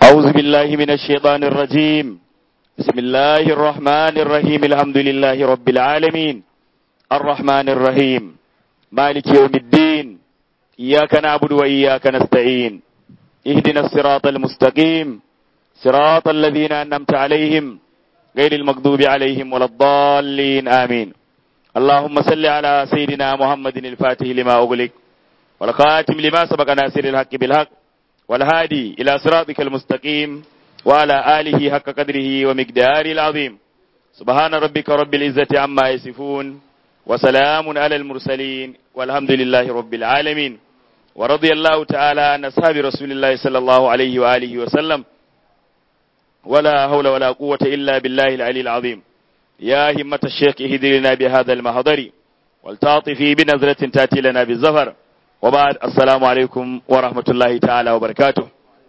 أعوذ بالله من الشيطان الرجيم بسم الله الرحمن الرحيم الحمد لله رب العالمين الرحمن الرحيم مالك يوم الدين إياك نعبد وإياك نستعين اهدنا الصراط المستقيم صراط الذين أنمت عليهم غير المغضوب عليهم ولا الضالين آمين اللهم صل على سيدنا محمد الفاتح لما أغلق والخاتم لما سبق ناصر الحق بالحق والهادي إلى صراطك المستقيم وعلى آله حق قدره ومقداره العظيم سبحان ربك رب العزة عما يصفون وسلام على المرسلين والحمد لله رب العالمين ورضي الله تعالى عن أصحاب رسول الله صلى الله عليه وآله وسلم ولا حول ولا قوة إلا بالله العلي العظيم يا همة الشيخ اهدرنا بهذا المحضر والتعطفي بنظرة تأتي لنا بالزفر وبعد السلام عليكم ورحمة الله تعالى وبركاته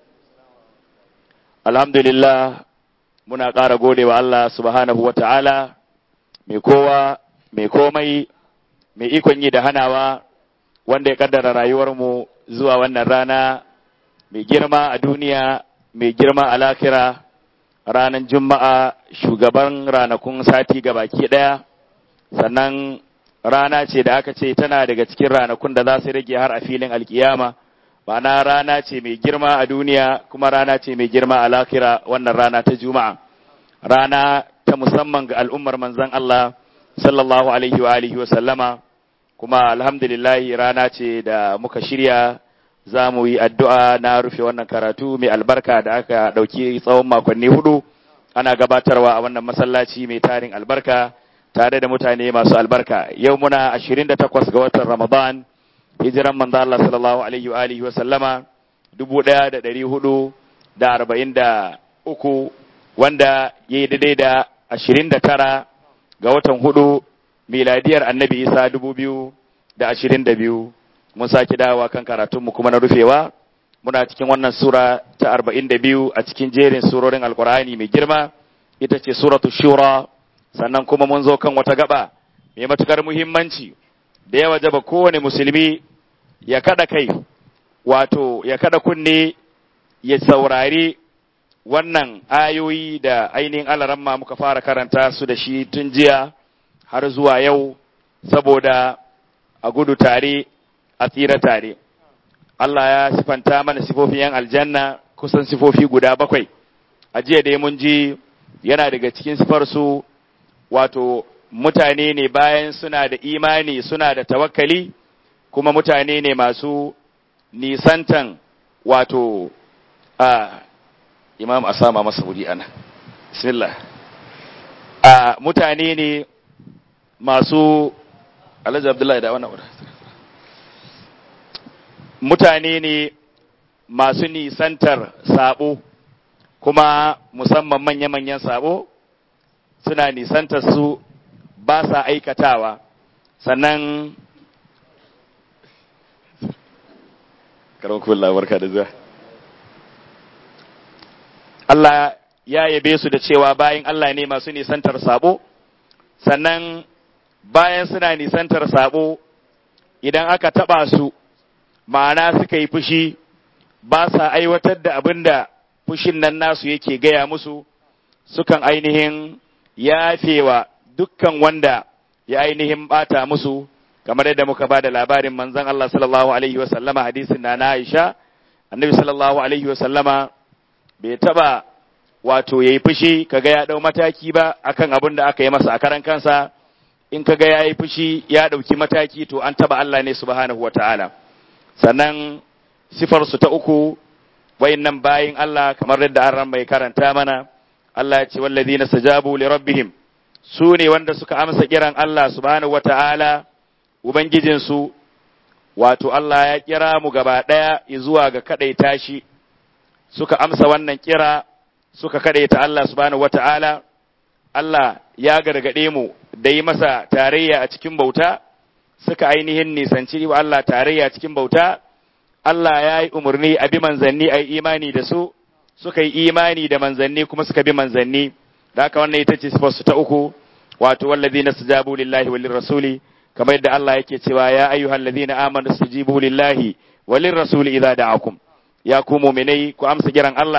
الحمد لله muna ƙara gode wa Allah subhanahu wa ta'ala mai kowa mai komai mai ikon yi da hanawa wanda ya kaddara rayuwarmu zuwa wannan rana mai girma a duniya mai girma a lakira ranar juma'a shugaban ranakun sati baki ɗaya sannan rana ce da aka ce tana daga cikin ranakun da za su rage har a filin alkiyama ma'ana rana ce mai girma a duniya kuma rana ce mai girma a lakira wannan rana ta juma'a rana ta musamman ga al'ummar manzon Allah sallallahu alaihi wa alihi wa sallama kuma alhamdulillah rana ce da muka shirya za mu yi addu'a na rufe wannan karatu mai albarka da aka ɗauki tsawon makonni hudu ana gabatarwa a wannan masallaci mai tarin albarka tare da mutane masu albarka yau muna 28 ga watan ramadan hijiran manzo Allah sallallahu alaihi wa alihi wa sallama 1443 wanda yayi daidai da 29 ga watan hudu miladiyar annabi Isa 2022 mun saki dawowa kan karatunmu kuma na rufewa muna cikin wannan sura ta 42 a cikin jerin surorin alkur'ani mai girma ita ce suratu shura sannan kuma mun zo kan wata gaba mai matukar muhimmanci da ya wajaba kowane musulmi ya kada kai wato ya kada kunne ya saurari wannan ayoyi da ainihin alaramma muka fara karanta su da shi tun jiya har zuwa yau saboda a gudu tare a tsira tare Allah ya sifanta mana sifofin yan aljanna kusan sifofi guda bakwai a jiya dai mun ji yana daga cikin sifarsu wato mutane ne bayan suna da imani suna da tawakkali kuma mutane ne masu nisantan wato a imam a sama masa wuri ana bismillah a mutane ne masu alhaji abdullahi da wannan mutane ne masu nisantar sabo kuma musamman manya-manyan sabo suna nisantar su ba sa aikatawa sannan karamkun labarka da zuwa Allah ya yabe su da cewa bayan Allah ne masu nisantar sabo sannan bayan suna nisantar sabo idan aka taba su ma'ana suka yi fushi ba sa aiwatar da abin da fushin nan nasu yake gaya musu sukan ainihin yafewa dukkan wanda ya ainihin bata musu kamar yadda muka ba da labarin manzon Allah sallallahu alaihi wa sallama hadisin na Aisha annabi sallallahu alaihi wa sallama bai taba wato yayi fushi kaga ya dau mataki ba akan abin da aka yi masa a karan kansa in kaga yayi fushi ya dauki mataki to an taba Allah ne subhanahu wataala sannan sifar su ta uku wayannan bayin Allah kamar yadda an ran mai karanta mana Allah ya ce wallazina sajabu li rabbihim su ne wanda suka amsa kiran Allah subhanahu wataala ubangijinsu wato Allah ya kira mu gaba daya zuwa ga kadaita shi suka amsa wannan kira suka kadaita Allah subhanahu wataala Allah ya gargade mu da yi masa tarayya a cikin bauta suka ainihin nisanci wa Allah tarayya cikin bauta Allah ya yi umarni a bi manzanni a yi imani da su suka yi imani da manzanni kuma suka bi manzanni da haka wannan ita ce sifarsu ta uku wato wallazi na sujabu lillahi walin rasuli kamar yadda Allah yake cewa ya ayyuhal ladina amanu sujibu lillahi walin rasuli idza da'akum ya ku mu'minai ku amsa kiran Allah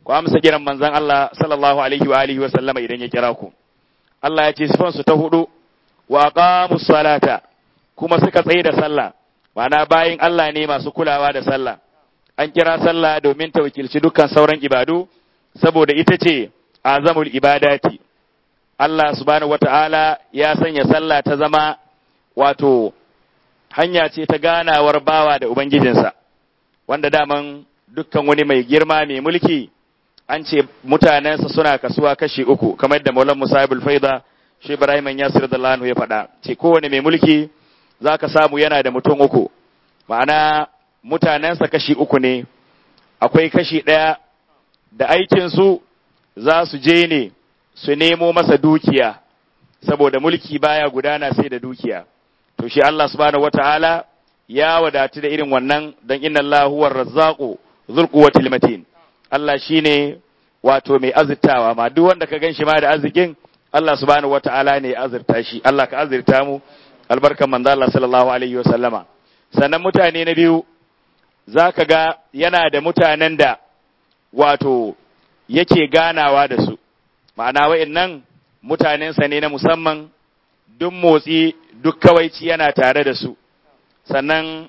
ku amsa kiran manzon Allah sallallahu alaihi wa alihi wa sallama idan ya kira ku Allah ya ce sifan su ta hudu wa aqamus salata kuma suka tsaye da sallah ma'ana bayin Allah ne masu kulawa da sallah an kira sallah domin ta wakilci dukkan sauran ibadu saboda ita ce azamul ibadati Allah subhanahu wata'ala ya sanya sallah ta zama wato hanya ce ta ganawar bawa da ubangijinsa wanda daman dukkan wani mai girma mai mulki an ce mutanensa suna kasuwa kashi uku kamar da Maulan Musa ibn Faida shi Ibrahim Yasir da ya faɗa ce kowane mai mulki zaka samu yana da mutum uku ma'ana mutanensa kashi uku ne akwai kashi ɗaya da aikinsu za su je ne su nemo masa dukiya saboda mulki baya gudana sai da dukiya to shi Allah subhanahu wataala ya wadatu da irin wannan dan inna Allah huwa razzaqu dhul quwwatil matin Allah shine wato mai azurtawa ma duk wanda ka ganshi ma da arzikin Allah subhanahu wataala ne ya azurta shi Allah ka azurta mu albarkan manzo Allah sallallahu alaihi wa sallama sannan mutane na biyu zaka ga yana da mutanen da wato yake ganawa da su ma'ana wa'annan mutanensa ne na musamman duk motsi duk kawaici yana tare da su sannan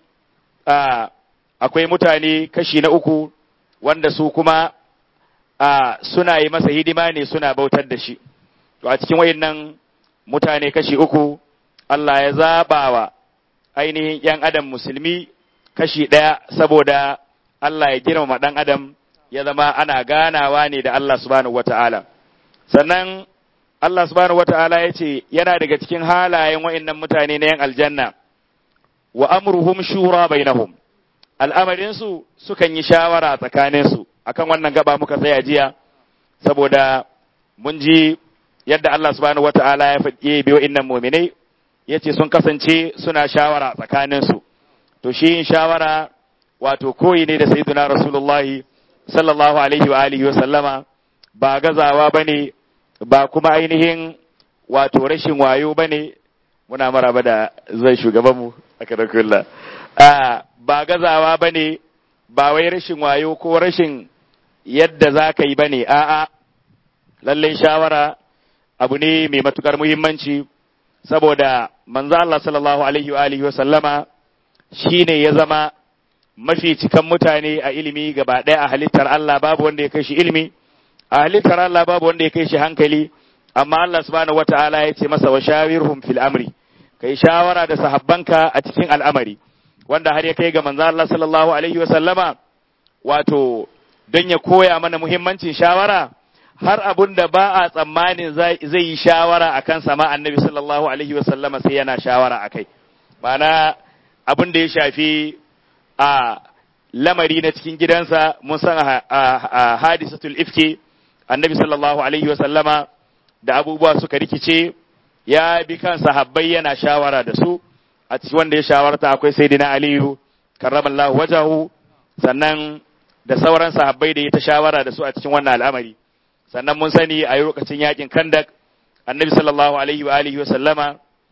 akwai mutane kashi na uku wanda su kuma suna yi masa hidima ne suna bautar da shi to a cikin wa'annan mutane kashi uku Allah ya zaɓa wa ainihin ‘yan adam musulmi kashi ɗaya saboda Allah ya girmama ɗan adam ya zama ana ganawa ne da Allah subhanahu wata'ala sannan Allah subhanahu wata'ala ya ce yana daga cikin halayen wa'annan mutane na ‘yan aljanna wa amruhum shura bainahum al'amarinsu sukan yi shawara tsakaninsu akan wannan gaba muka tsaya jiya saboda mun ji yadda Allah subhanahu wata'ala ya faɗi biyo innan muminai ya ce sun kasance suna shawara tsakaninsu to shi yin shawara wato koyi ne da sayyiduna rasulullahi sallallahu alaihi wa alihi wa sallama ba gazawa bane ba kuma ainihin wato rashin wayo bane muna maraba da zai shugabanmu a karakulla ba gazawa bane ba wai rashin wayo ko rashin yadda za ka yi bane a'a lallai shawara abu ne mai matukar muhimmanci saboda manzo Allah sallallahu alaihi wa alihi wa sallama shine ya zama mafi cikan mutane a ilimi gaba ɗaya a halittar Allah babu wanda ya kai shi ilimi a halittar Allah babu wanda ya kai shi hankali amma Allah subhanahu wata'ala ya ce masa wa shawirhum fil amri kai shawara da sahabbanka a cikin al'amari wanda har ya kai ga manzo Allah sallallahu alaihi wa sallama wato don ya koya mana muhimmancin shawara har abun da ba a tsammanin zai yi shawara akan sama annabi sallallahu alaihi wa sallama sai yana shawara akai ma'ana abin da ya shafi a lamari na cikin gidansa mun san a hadisatul ifki annabi sallallahu alaihi wa sallama da abubuwa suka rikice ya bi kan sahabbai yana shawara da su a cikin wanda ya shawarta akwai sayyidina aliyu karramallahu wajahu sannan da sauran sahabbai da ya ta shawara da su a cikin wannan al'amari sannan mun sani a lokacin yakin kandak annabi sallallahu alaihi wa alihi wa sallama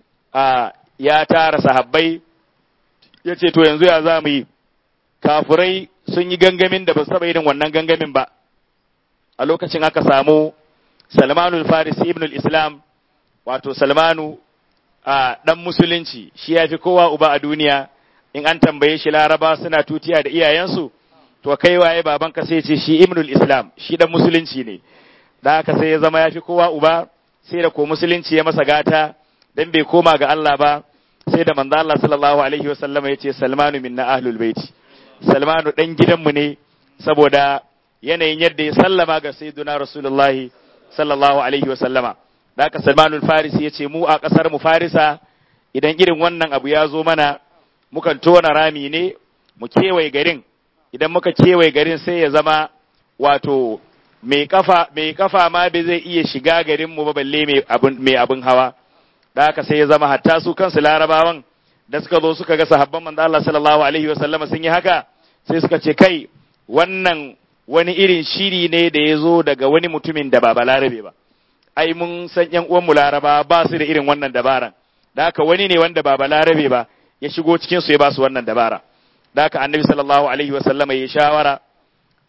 ya tara sahabbai ya ce to yanzu ya za mu yi kafurai sun yi gangamin da ba su taɓa irin wannan gangamin ba a lokacin aka samu salmanu farisi ibn islam wato salmanu a ɗan musulunci shi ya fi kowa uba a duniya in an tambaye shi laraba suna tutiya da iyayensu to kai waye babanka sai ce shi ibn islam shi ɗan musulunci ne da haka sai ya zama ya fi kowa uba sai da ko musulunci ya masa gata dan bai koma ga Allah ba sai da manzo Allah sallallahu alaihi wa sallama yace Salmanu minna ahlul baiti Salmanu dan gidanmu ne saboda yanayin yadda ya sallama ga sayyiduna Rasulullahi sallallahu alaihi wa sallama da haka Salmanu Farisi yace mu a kasar mu Farisa idan irin wannan abu ya zo mana mukan tona rami ne mu kewaye garin idan muka kewaye garin sai ya zama wato mai kafa mai kafa ma bai zai iya shiga garin mu ba balle mai abun mai abun hawa da haka sai ya zama hatta su kansu larabawan da suka zo suka ga sahabban manzo Allah sallallahu alaihi wa sallama sun yi haka sai suka ce kai wannan wani irin shiri ne da ya zo daga wani mutumin da ba balarabe ba ai mun san yan uwan mu laraba ba su da irin wannan dabaran da haka wani ne wanda ba balarabe ba ya shigo cikin su ya ba su wannan dabara da haka annabi sallallahu alaihi wa sallama ya shawara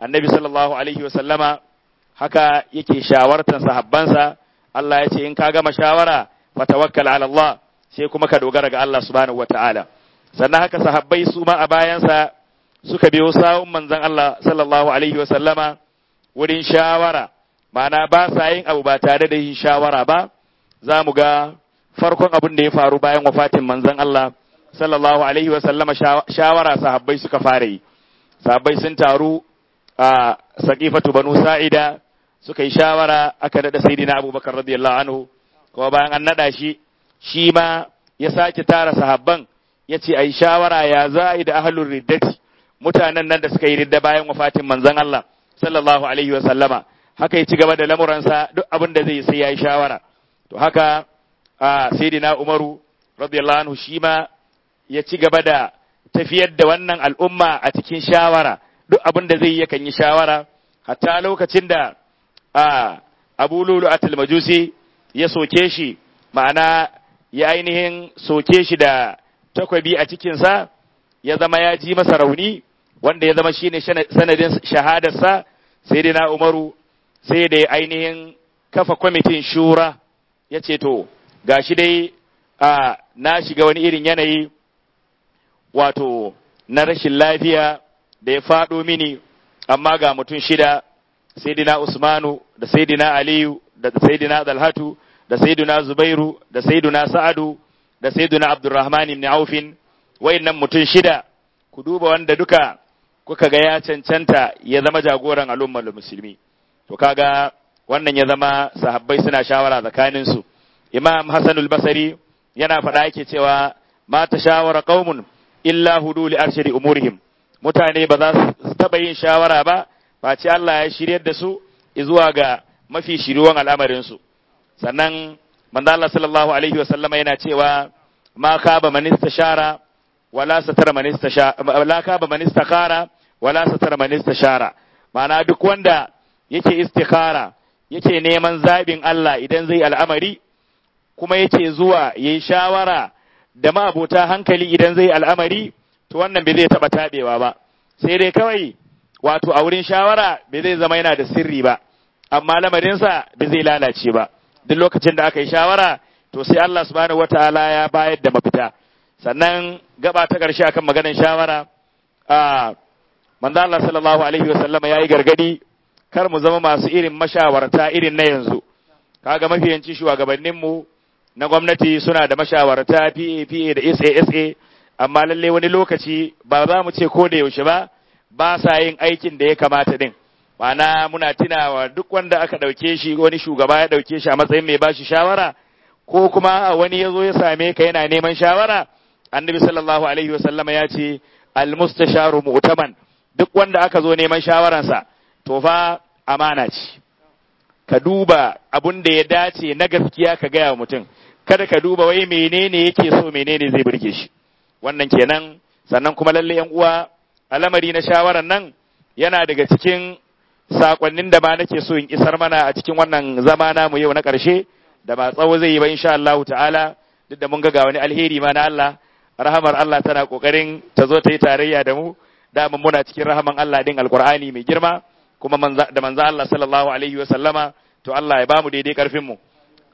annabi sallallahu alaihi wasallama haka yake shawartan sahabbansa Allah ya ce in ka gama shawara fatawakkal ala Allah sai kuma ka dogara ga Allah subhanahu wataala sannan haka sahabbai su ma a bayansa suka biyo sawun manzon Allah sallallahu alaihi wasallama wurin shawara ma'ana ba sa yin abu ba tare da yin shawara ba za mu ga farkon abin da ya faru bayan wafatin manzon Allah sallallahu alaihi wasallama shawara sahabbai suka fara yi sahabbai sun taru a saqifatu banu sa'ida suka yi shawara aka nada sayyidina abubakar radiyallahu anhu kuma bayan an nada shi shi ma ya sake tara sahabban ya ce a yi shawara ya za a yi da ahlul riddati mutanen nan da suka yi ridda bayan wafatin manzon Allah sallallahu alaihi wasallama haka ya ci gaba da lamuransa duk abin da zai sai ya yi shawara to haka a sayyidina umaru radiyallahu anhu shi ma ya ci gaba da tafiyar da wannan al'umma a cikin shawara duk abin da zai yakan yi shawara hatta lokacin da a abu lulu atul majusi ya soke shi ma'ana ya ainihin soke shi da takwabi a cikinsa ya zama ya ji masa rauni wanda ya zama shine sanadin shahadarsa sai dai na umaru sai da ainihin kafa kwamitin shura ya ce to gashi dai a na shiga wani irin yanayi wato na rashin lafiya da ya faɗo mini amma ga mutum shida saidina Usmanu da saidina Aliyu da saidina Dalhatu da saidina Zubairu da saidina Sa'adu da saidina Abdurrahman ibn Aufin wayannan mutum shida ku duba wanda duka kuka ga ya cancanta ya zama jagoran al'ummar musulmi to kaga wannan ya zama sahabbai suna shawara tsakanin su Imam Hassan al-Basri yana faɗa yake cewa ma ta shawara qaumun illa hudu li arshadi umurihim mutane ba za su taɓa yin shawara ba face Allah ya shiryar da su zuwa ga mafi shiruwan al'amarinsu sannan manzo Allah sallallahu alaihi wa sallama yana cewa ma khaba man istashara wala satara man istashara la khaba man istakhara wala satara man istashara ma'ana duk wanda yake istikhara yake neman zabin Allah idan zai al'amari kuma yake zuwa yayi shawara da ma'abota hankali idan zai al'amari to wannan bai zai taba tabewa ba sai dai kawai wato a wurin shawara bai zai zama yana da sirri ba amma lamarinsa bai zai lalace ba duk lokacin da aka yi shawara to sai Allah subhanahu wataala ya bayar da mafita sannan gaba ta ƙarshe akan maganar shawara a manzo Allah sallallahu alaihi wa sallama yayi gargadi kar mu zama masu irin mashawarta irin na yanzu kaga mafiyanci shugabannin mu na gwamnati suna da mashawarta PA PA da SASA amma lalle wani lokaci ba za mu ce ko da yaushe ba ba sa yin aikin da ya kamata din ma'ana muna tunawa duk wanda aka ɗauke shi wani shugaba ya ɗauke shi a matsayin mai bashi shawara ko kuma wani ya zo ya same ka yana neman shawara annabi sallallahu alaihi wasallama ya ce almustasharu mu'taman duk wanda aka zo neman shawaransa to fa amana ce ka duba abun da ya dace na gaskiya ka gaya wa mutum kada ka duba wai menene yake so menene zai burge shi wannan kenan sannan kuma lalle yan uwa al'amari na shawaran nan yana daga cikin sakonnin da ma nake so in isar mana a cikin wannan zama namu yau na ƙarshe da ba tsawo zai yi ba insha Allah ta'ala duk da mun ga ga wani alheri ma na Allah rahamar Allah tana kokarin ta zo ta yi tarayya da mu da mun muna cikin rahaman Allah din alqur'ani mai girma kuma da manzo Allah sallallahu alaihi wa sallama to Allah ya bamu daidai karfin mu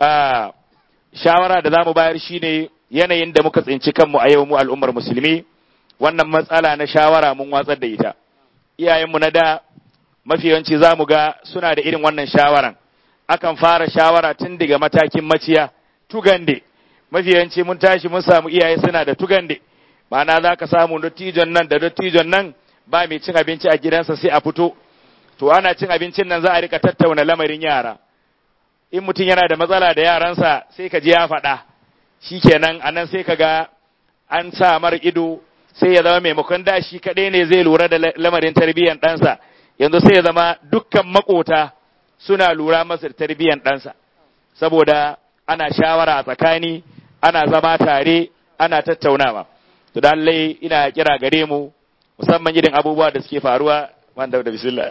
a shawara da zamu bayar shine yanayin da muka tsinci kanmu a yau mu al'ummar musulmi wannan matsala na shawara mun watsar da ita iyayenmu na da mafi yawanci za mu ga suna da irin wannan shawaran akan fara shawara tun daga matakin maciya tugande mafi yawanci mun tashi mun samu iyaye suna da tugande ma'ana za ka samu dattijon nan da dattijon nan ba mai cin abinci a gidansa sai a fito to ana cin abincin nan za a rika tattauna lamarin yara in mutum yana da matsala da yaransa sai ka ji ya faɗa shikenan anan sai ka ga an sa mar ido sai ya zama maimakon da shi kaɗai ne zai lura da lamarin tarbiyyar ɗansa yanzu sai ya zama dukkan makota suna lura masa da tarbiyyar ɗansa saboda ana shawara a tsakani ana zama tare ana tattaunawa to da ina kira gare mu musamman irin abubuwa da suke faruwa wanda da bismillah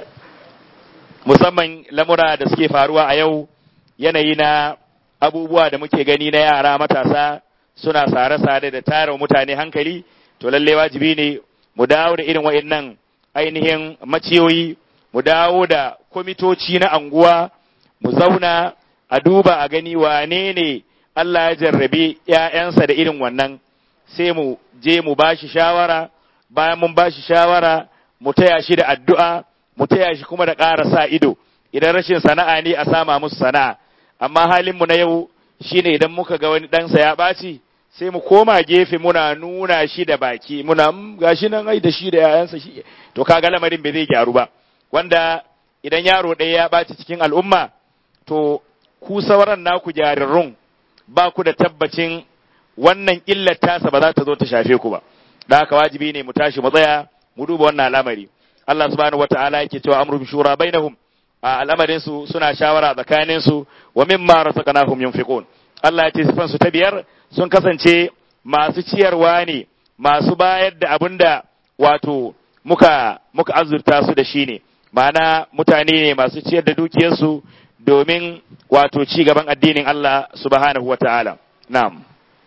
musamman lamura da suke faruwa a yau yanayi na abubuwa da muke gani na yara matasa suna sare-sare da tara mutane hankali to lalle wajibi ne mu dawo da irin wa'annan ainihin maciyoyi mu mu dawo da kwamitoci na anguwa mu zauna a duba a gani wane ne Allah ya jarrabe ‘ya'yansa da irin wannan sai mu je mu ba shi shawara bayan mun ba shi shawara mu taya shi da addu'a mu taya shi kuma da ƙara sa ido idan rashin sana'a ne a sama musu sana'a amma halinmu na yau shine idan muka ga wani ɗansa ya ɓaci sai mu koma gefe muna nuna shi da baki muna gashi nan ai da shi da yayansa shi to kaga lamarin bai zai gyaru ba wanda idan yaro ɗaya ya ɓaci cikin al'umma to ku sauran naku jarirun ba ku da tabbacin wannan illar tasa ba za ta zo ta shafe ku ba da haka wajibi ne mu tashi mu tsaya mu duba wannan al'amari Allah subhanahu wata'ala yake cewa amru shura bainahum a al'amarin su suna shawara tsakanin su wa mimma razaqnahum yunfiqun Allah ya ce sifan su ta biyar sun kasance masu ciyarwa ne masu bayar da abinda wato muka muka azurta su da shi ne ma'ana mutane ne masu ciyar da dukiyarsu domin wato ci gaban addinin Allah subhanahu wata'ala na'am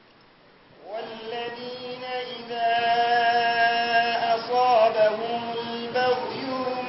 والذين إذا أصابهم البغي هم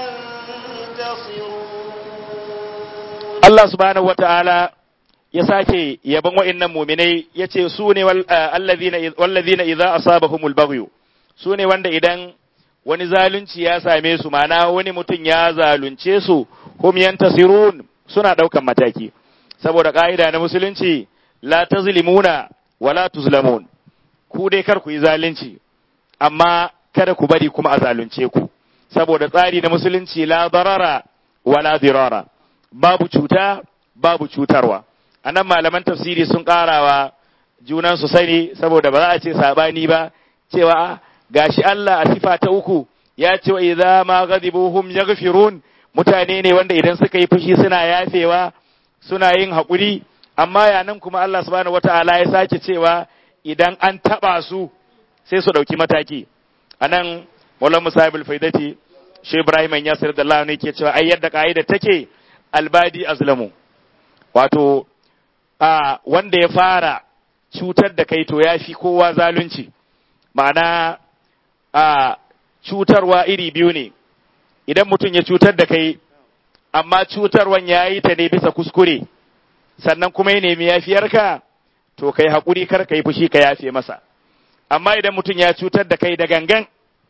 ينتصرون Allah subhanahu wata'ala ya sake yaban wa'annan muminai ya ce su ne wallazina idza asabahumul baghyu su ne wanda idan wani zalunci ya same su mana wani mutum ya zalunce su hum yantasirun suna daukan mataki saboda ka'ida na musulunci la tazlimuna wala tuzlamun ku dai kar ku yi zalunci amma kada ku bari kuma a zalunce ku saboda tsari na musulunci la darara wala dirara babu cuta babu cutarwa anan malaman tafsiri sun karawa junan su sani saboda ba za a ce sabani ba cewa gashi Allah a sifa ta uku ya ce wa idza ma ghadibuhum yaghfirun mutane ne wanda idan suka yi fushi suna yafewa suna yin haƙuri amma yanan kuma Allah subhanahu wataala ya sake cewa idan an taba su sai su ɗauki mataki anan Maulana Musa ibn Faidati Shi Ibrahim Yasir da Allah ne ke cewa ai yadda ka'ida take albadi azlamu wato a wanda ya fara cutar da kai to ya fi kowa zalunci ma'ana a cutarwa iri biyu ne idan mutum ya cutar da kai amma cutarwan ya yi ta ne bisa kuskure sannan kuma ya nemi yafiyarka to kai haƙuri kar ka yi fushi ka yafe masa amma idan mutum ya cutar da kai da gangan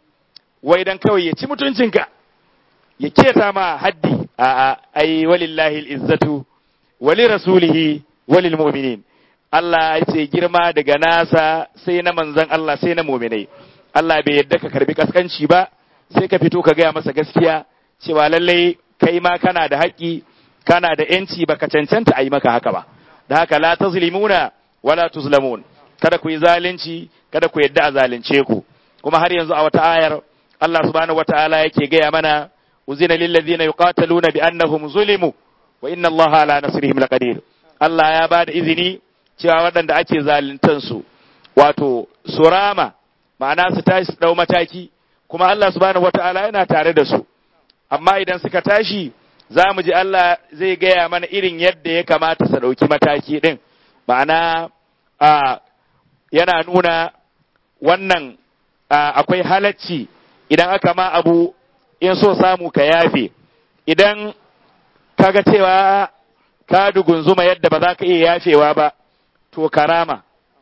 wai dan kawai ya ci mutuncinka ya keta ma haddi a ai walillahi izzatu wali rasulihi walil mu'minin Allah ya ce girma daga nasa sai na manzon Allah sai na mu'minai Allah bai yadda ka karbi kaskanci ba sai ka fito ka gaya masa gaskiya cewa lallai kai ma kana da haƙƙi kana da yanci baka cancanta a yi maka haka ba da haka la tazlimuna wala tuzlamun kada ku yi zalunci kada ku yadda a zalunce ku kuma har yanzu a wata ayar Allah subhanahu wataala yake gaya mana uzina lil ladina yuqataluna bi annahum zulimu wa inna Allah ala nasrihim laqadir Allah ya bada izini cewa waɗanda ake zaluntan su wato surama ma'ana su tashi su dau mataki kuma Allah subhanahu wataala yana tare da su amma idan suka tashi za mu ji Allah zai gaya mana irin yadda ya kamata su ɗauki mataki ɗin ma'ana a yana nuna wannan akwai halacci idan aka ma abu in so samu ka yafe idan kaga cewa ka dugunzuma yadda ba za ka iya yafewa ba to karama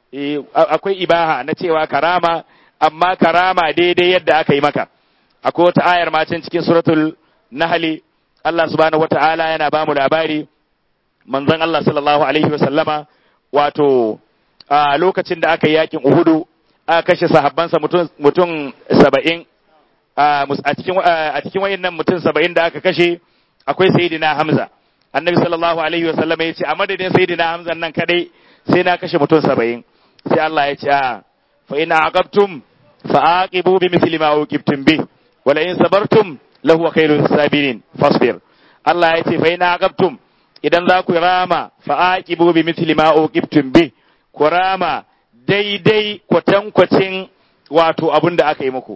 akwai ibaha na cewa karama amma karama daidai yadda aka yi maka akwai wata ayar macen cikin suratul nahli Allah subhanahu wata'ala yana ba mu labari manzon Allah sallallahu alaihi wa sallama wato a lokacin da aka yi yakin Uhudu aka kashe sahabbansa mutum mutum saba'in a cikin a cikin wayannan mutum saba'in da aka kashe akwai sayyidina Hamza annabi sallallahu alaihi wa sallama ya ce a madadin sayyidina Hamza nan kadai sai na kashe mutum saba'in sai Allah ya ce a fa in aqabtum fa aqibu bi mithli ma uqibtum bi wala in sabartum lahu khairus sabirin fasbir Allah ya ce fa in aqabtum idan za ku rama fa aqibu bi mithli ma uqibtum bi ku rama daidai kwatankwacin wato abin da aka yi muku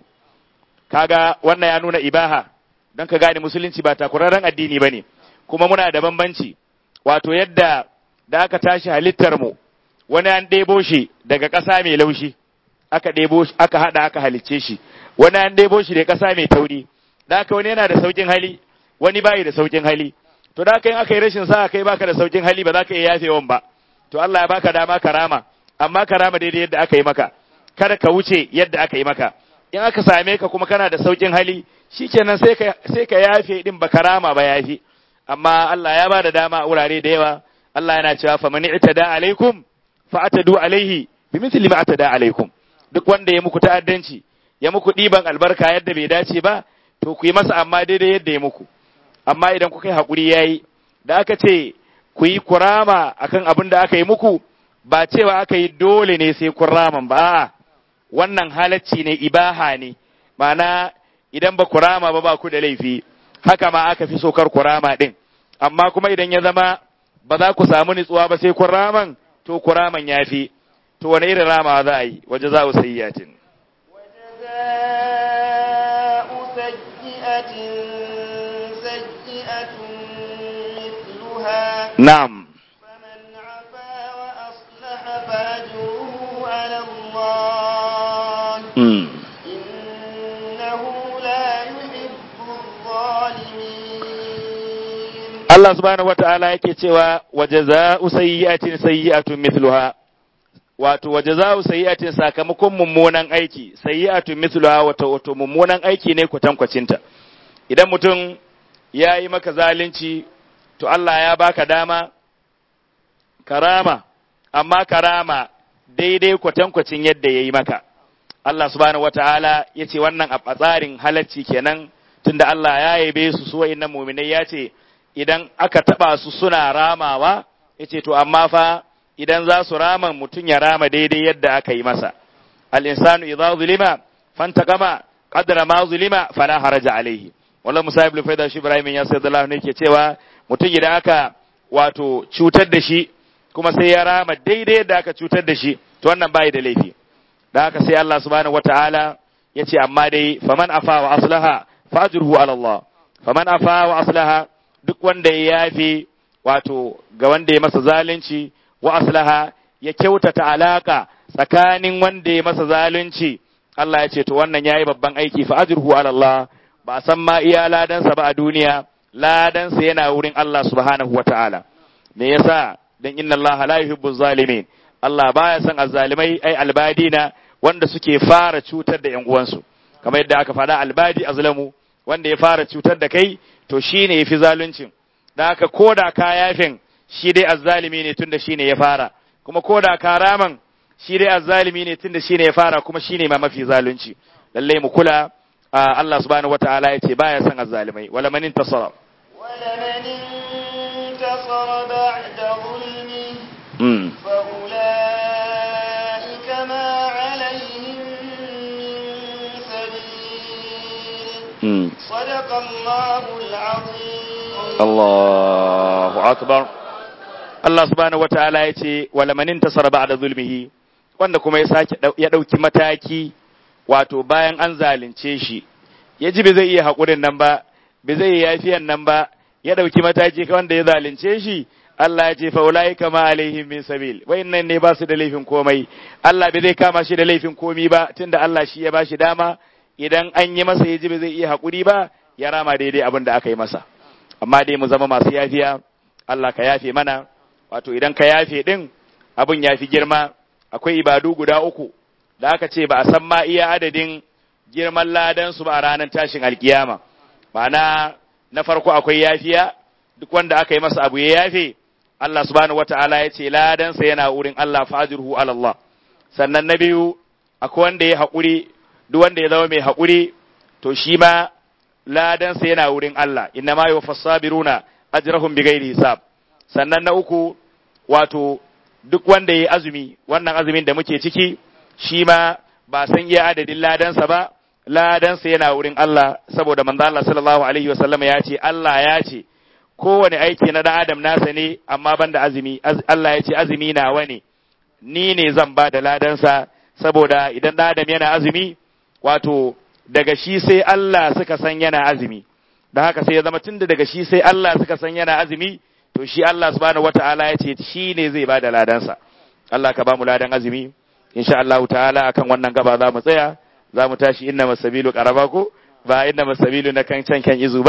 kaga wannan ya nuna ibaha don ka gane musulunci ba takurarren addini bane kuma muna da bambanci wato yadda da aka tashi halittar mu wani an ɗebo shi daga ƙasa mai laushi aka ɗebo aka haɗa aka halicce shi wani an ɗebo shi da ƙasa mai tauri da haka wani yana da saukin hali wani bai da saukin hali to da kai aka yi rashin sa kai baka da saukin hali ba za ka iya yafewan ba to Allah ya baka dama karama amma karama daidai yadda aka yi maka kada ka wuce yadda aka yi maka in aka same ka kuma kana da saukin hali shikenan sai ka sai ka yafe din ba karama ba yafi amma Allah ya ba da dama a wurare da yawa Allah yana cewa fa man itada alaikum fa atadu alaihi bimithli ma atada alaikum duk wanda ya muku ta'addanci ya muku diban albarka yadda bai dace ba to ku yi masa amma daidai yadda ya muku amma idan kuka yi hakuri yayi da aka ce ku yi kurama akan abin da aka yi muku ba cewa aka yi dole ne sai kuraman ba a'a wannan halacci ne ibaha ne ma'ana idan ba kurama ba ba ku da laifi haka ma aka fi sokar kurama din amma kuma idan ya zama ba za ku samu nutsuwa ba sai kuraman to kuraman ya fi to wani irin rama za a yi waje za a sayyatin وجزاء سيئة سيئة مثلها na'am فمن عفا وأصلح فأجره على الله mm. إنه لا يحب الظالمين Allah subhanahu wata'ala yake cewa waje za a sayyatin sayyi'atun mithluha wato waje za a sayyi'atin sakamakon mummunan aiki sayyi'atun mithluha wato wato mummunan aiki ne kwatankwacinta idan mutum ya yi maka zalunci to Allah ya baka dama karama amma karama daidai kwatankwacin yadda ya yi maka Allah subhanahu wata'ala ya ce wannan a tsarin halacci kenan tunda Allah ya yabe su su wa'innan muminai ya ce idan aka taba su suna ramawa ya ce to amma fa idan za su rama mutum ya rama daidai yadda aka yi masa al-insanu idza zulima fantaqama qadra ma zulima fala haraja alaihi wallahu musayib ibn faida shi ibrahim ya sallallahu ne ke cewa mutum idan aka wato cutar da shi kuma sai ya rama daidai yadda aka cutar da shi to wannan bai da laifi da haka sai Allah subhanahu wataala ya ce amma dai faman afa wa aslaha fajruhu ala Allah faman afa wa aslaha duk wanda ya yafi wato ga wanda ya masa zalunci wa aslaha ya kyautata alaka tsakanin wanda ya masa zalunci Allah ya ce to wannan yayi babban aiki fa ajruhu ala Allah ba san ma iya ladansa ba a duniya ladansa yana wurin Allah subhanahu wataala me yasa dan inna Allah la yuhibbu zalimin Allah baya son azzalimai ai albadina wanda suke fara cutar da ƴan uwansu kamar yadda aka faɗa albadi azlamu wanda ya fara cutar da kai to shine yafi zaluncin da haka koda ka yafin shi dai azzalimi ne tunda shine ya fara kuma koda ka raman shi dai azzalimi ne tunda shine ya fara kuma shine ma mafi zalunci lalle mu kula Allah subhanahu wataala yace baya son azzalimai wala man intasara ولمن انتصر بعد ظلمه mm. فأولئك ما عليهم من سبيل mm. صدق الله العظيم Allahu akbar Allah subhanahu wataala ya ce wala man intasara ba'da zulmihi wanda kuma ya sake dau- ya dauki mataki wato bayan an zalunce shi ya ji bai zai iya hakurin nan ba bai zai iya yafiyan nan ba ya dauki mataki ka wanda ya zalunce shi Allah ya ce fa ulaika ma alaihim min sabil wayannan ne ba su da laifin komai Allah bai zai kama shi da laifin komi ba tunda Allah shi ya bashi dama idan an yi masa ya ji bai zai iya hakuri ba ya rama daidai abin da aka yi masa amma dai mu zama masu yafiya Allah ka yafe mana wato idan ka yafe din abin ya fi girma akwai ibadu guda uku da aka ce ba a san ma iya adadin girman ladan su ba a ranar tashin alkiyama ma'ana na farko akwai yafiya duk wanda aka yi masa abu ya yafe Allah subhanahu wata'ala ya ce ladansa yana wurin Allah fajirhu ala Allah sannan na biyu akwai wanda ya haƙuri duk wanda ya zama mai haƙuri to shi ma ladansa yana wurin Allah inna ma yuwaffas sabiruna ajrahum bighairi hisab sannan na uku wato duk wanda yayi azumi wannan azumin da muke ciki shi ma ba san iya adadin ladansa ba ladansa yana wurin Allah saboda manzo Allah sallallahu alaihi wasallam ya ce Allah ya ce kowane aiki na dan adam nasa ne amma banda azumi Az- Allah ya ce azumi nawa ne ni ne zan ba da ladansa saboda idan dan adam yana azumi wato daga shi sai Allah suka san yana azumi da haka sai ya zama tunda daga shi sai Allah suka san yana azumi to shi Allah subhanahu wataala ya ce shi ne zai ba da ladansa Allah ka ba mu ladan azumi insha Allah ta'ala akan wannan gaba za mu tsaya za mu tashi inna masabilu qaraba ko ba inna masabilu na kan can kan izu ba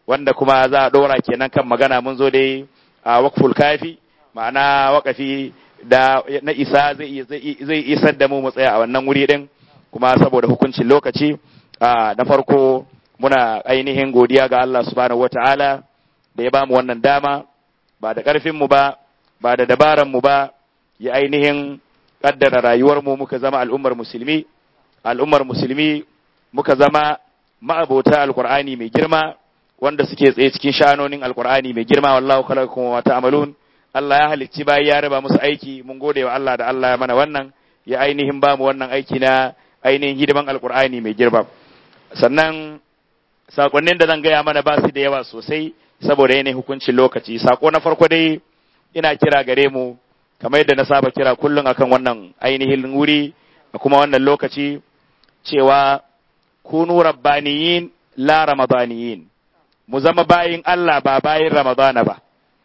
wanda kuma za a ɗora kenan kan magana mun zo dai a wakful kafi ma'ana wakafi da na isa zai isar da mu mu tsaya a wannan wuri din kuma saboda hukuncin lokaci na farko muna ainihin godiya ga Allah subhanahu wata'ala da ya ba mu wannan dama ba da ƙarfin mu ba ba da dabaran mu ba ya ainihin kaddara rayuwar mu muka zama al'ummar musulmi al'ummar musulmi muka zama ma'abota alqur'ani mai girma wanda suke tsaye cikin shanonin alqur'ani mai girma wallahu khalaqakum wa ta'malun Allah ya halicci bayi ya raba musu aiki mun gode wa Allah da Allah ya mana wannan ya ainihin ba mu wannan aiki na ainihin hidiman alqur'ani mai girma sannan sakonnin da zan gaya mana ba su da yawa sosai saboda yanayin hukuncin lokaci sako na farko dai ina kira gare mu kamar yadda na saba kira kullum akan wannan ainihin wuri a kuma wannan lokaci cewa kunu rabbaniyin la ramadaniyin mu zama bayin Allah ba bayin ramadana ba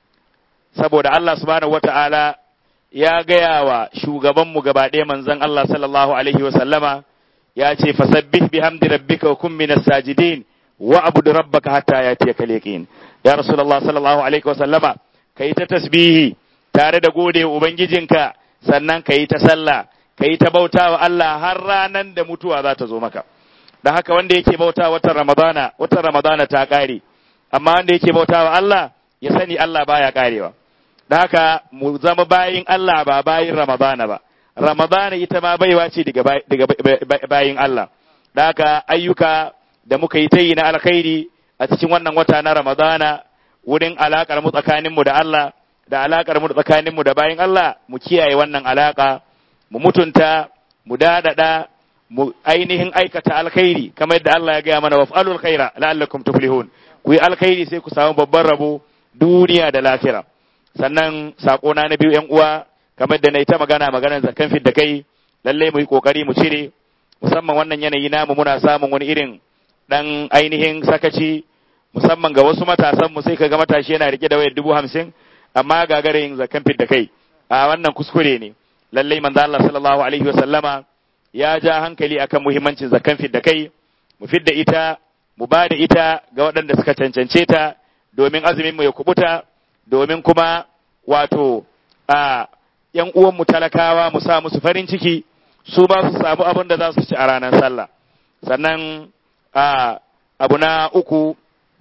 saboda Allah subhanahu wata'ala ya gaya wa shugabanmu gaba ɗaya manzon Allah sallallahu alaihi wa sallama ya ce fasabbih bihamdi rabbika wa kun minas sajidin wa abud rabbaka hatta yatiyaka yaqin ya rasulullah sallallahu alaihi wa sallama kai ta tasbihi tare da gode wa ubangijinka sannan kai ta sallah kai ta bautawa Allah har ranan da mutuwa za ta zo maka dan haka wanda yake bauta watan ramadana watan ramadana ta kare amma wanda yake bautawa Allah ya sani Allah baya karewa da haka mu zama bayin Allah ba bayin Ramadana ba Ramadana ita ma baiwa ce daga bayin Allah da haka ayyuka da muka yi ta yi na alkhairi a cikin wannan wata na Ramadana wurin alakar mu tsakanin mu da Allah da alakar mu tsakanin mu da bayin Allah mu kiyaye wannan alaka mu mutunta mu dadada mu ainihin aikata alkhairi kamar yadda Allah ya gaya mana waf'alul khaira la'allakum tuflihun ku yi alkhairi sai ku samu babban rabo duniya da lafiya sannan sakona na biyu yan uwa kamar da na yi ta magana maganar zakan fit da kai lalle mu yi kokari mu cire musamman wannan yanayi namu muna samun wani irin dan ainihin sakaci musamman ga wasu matasan mu sai kaga matashi yana rike da wayar dubu hamsin amma gagare yin zakan fit da kai a wannan kuskure ne lalle manzo Allah sallallahu alaihi wa sallama ya ja hankali akan muhimmancin zakan fit da kai mu fidda ita mu ba da ita ga waɗanda suka cancance ta domin azumin mu ya kubuta domin kuma wato a ‘yan uwanmu talakawa mu sa musu farin ciki su ba su samu abin da za su ci a ranar sallah sannan a abu na uku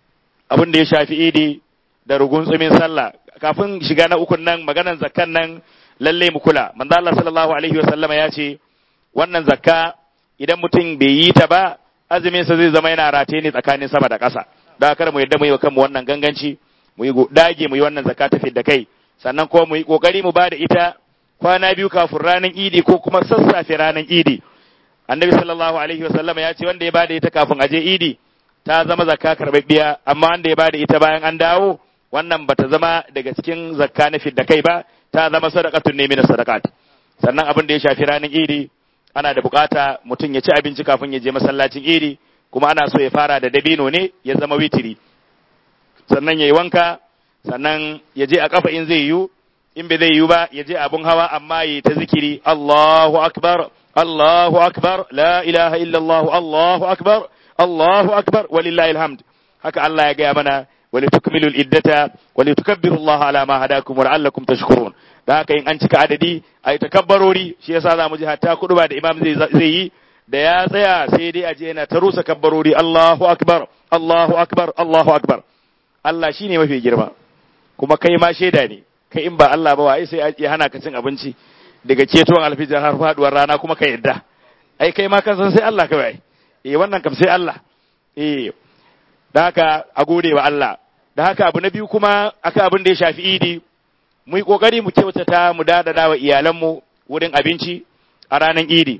abin da ya shafi idi da rugun tsumin sallah kafin shiga na ukun nan maganan zakkan nan lalle mu kula manzo Allah sallallahu alaihi wasallama ya ce wannan zakka idan mutum bai yi ta ba azumin sa zai zama yana rataye ne tsakanin sama da ƙasa da kar mu yadda mu yi wa kanmu wannan ganganci mu yi dage mu yi wannan zakka ta da kai sannan kuma mu yi kokari mu bada ita kwana biyu kafin ranar idi ko kuma sassafe ranar idi annabi sallallahu alaihi wasallam ya ce wanda ya bada ita kafin aje idi ta zama zakka karbabbiya amma wanda ya bada ita bayan an dawo wannan bata zama daga cikin zakka na fidda kai ba ta zama sadaqatun ne min sadaqat sannan abin da ya shafi ranar idi ana da bukata mutum ya ci abinci kafin ya je masallacin idi kuma ana so ya fara da dabino ne ya zama witiri sannan ya yi wanka sannan ya je a kafa in zai yiwu in bai zai yiwu ba ya je abun hawa amma ya ta zikiri Allahu akbar Allahu akbar la ilaha illallah Allahu akbar Allahu akbar walillahi alhamd haka Allah ya gaya mana ولتكملوا الإدة ولتكبروا الله على ما هداكم ولعلكم تشكرون da haka in an cika adadi a yi takabbarori shi yasa za mu ji hatta kudu ba da imam zai yi da ya tsaya sai dai a je yana ta rusa kabbarori Allahu akbar Allahu akbar Allahu akbar Allah shine mafi girma kuma kai ma shaida ne kai in ba Allah ba wai sai ya hana ka cin abinci daga ceton alfijar har faduwar rana kuma ka yadda ai kai ma kan san sai Allah kawai eh wannan kam sai Allah eh da haka a gode wa Allah da haka abu na biyu kuma aka abin da ya shafi idi mu yi kokari mu kyautata mu dadada wa iyalanmu wurin abinci a ranar idi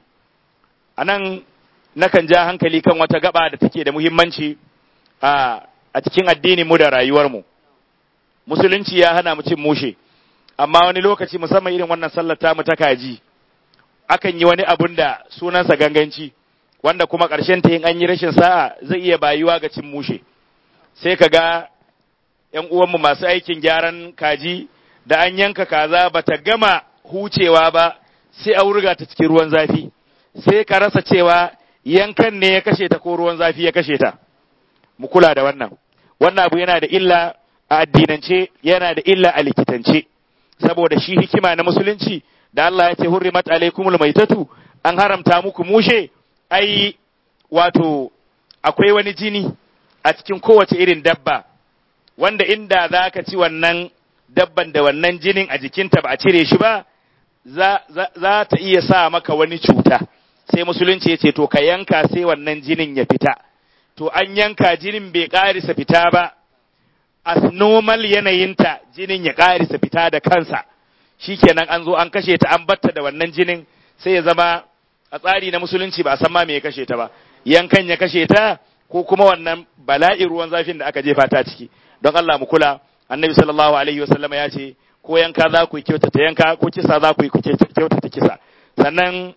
a nan nakan ja hankali kan wata gaba da take da muhimmanci a a cikin addinin mu da rayuwar mu musulunci ya hana mu cin mushe amma wani lokaci musamman irin wannan sallar ta mu ta kaji akan yi wani abun da sunansa ganganci wanda kuma ƙarshen ta yin an yi rashin sa'a zai iya bayuwa ga cin mushe sai ka ga ‘yan uwanmu masu aikin gyaran kaji da an yanka kaza ba ta gama hucewa ba sai a wurga ta cikin ruwan zafi sai ka rasa cewa yankan ne ya kashe ta ko ruwan zafi ya kashe ta mu kula da wannan wannan abu yana da illa a addinance yana da illa a likitance saboda shi hikima na musulunci da Allah ya ce hurrimat alaikumul maitatu an haramta muku mushe ai wato akwai wani jini a cikin kowace irin dabba wanda inda za ka ci wannan dabban da wannan jinin a jikinta ba a cire shi ba za, za, za ta iya sa maka wani cuta sai musulunci ya ce to ka yanka sai wannan jinin ya fita to an yanka jinin bai ƙarisa fita ba as normal yanayinta jinin ya ƙarisa fita da kansa shikenan an zo an kashe ta an batta da wannan jinin sai ya zama a tsari na musulunci ba a san ma me ya kashe ta ba yankan ya kashe ta ko kuma wannan bala'i ruwan zafin da aka jefa ta ciki don Allah mu kula annabi sallallahu alaihi wasallama ya ce ko yanka za ku yi kyautata yanka ko kisa za ku yi kyautata kisa sannan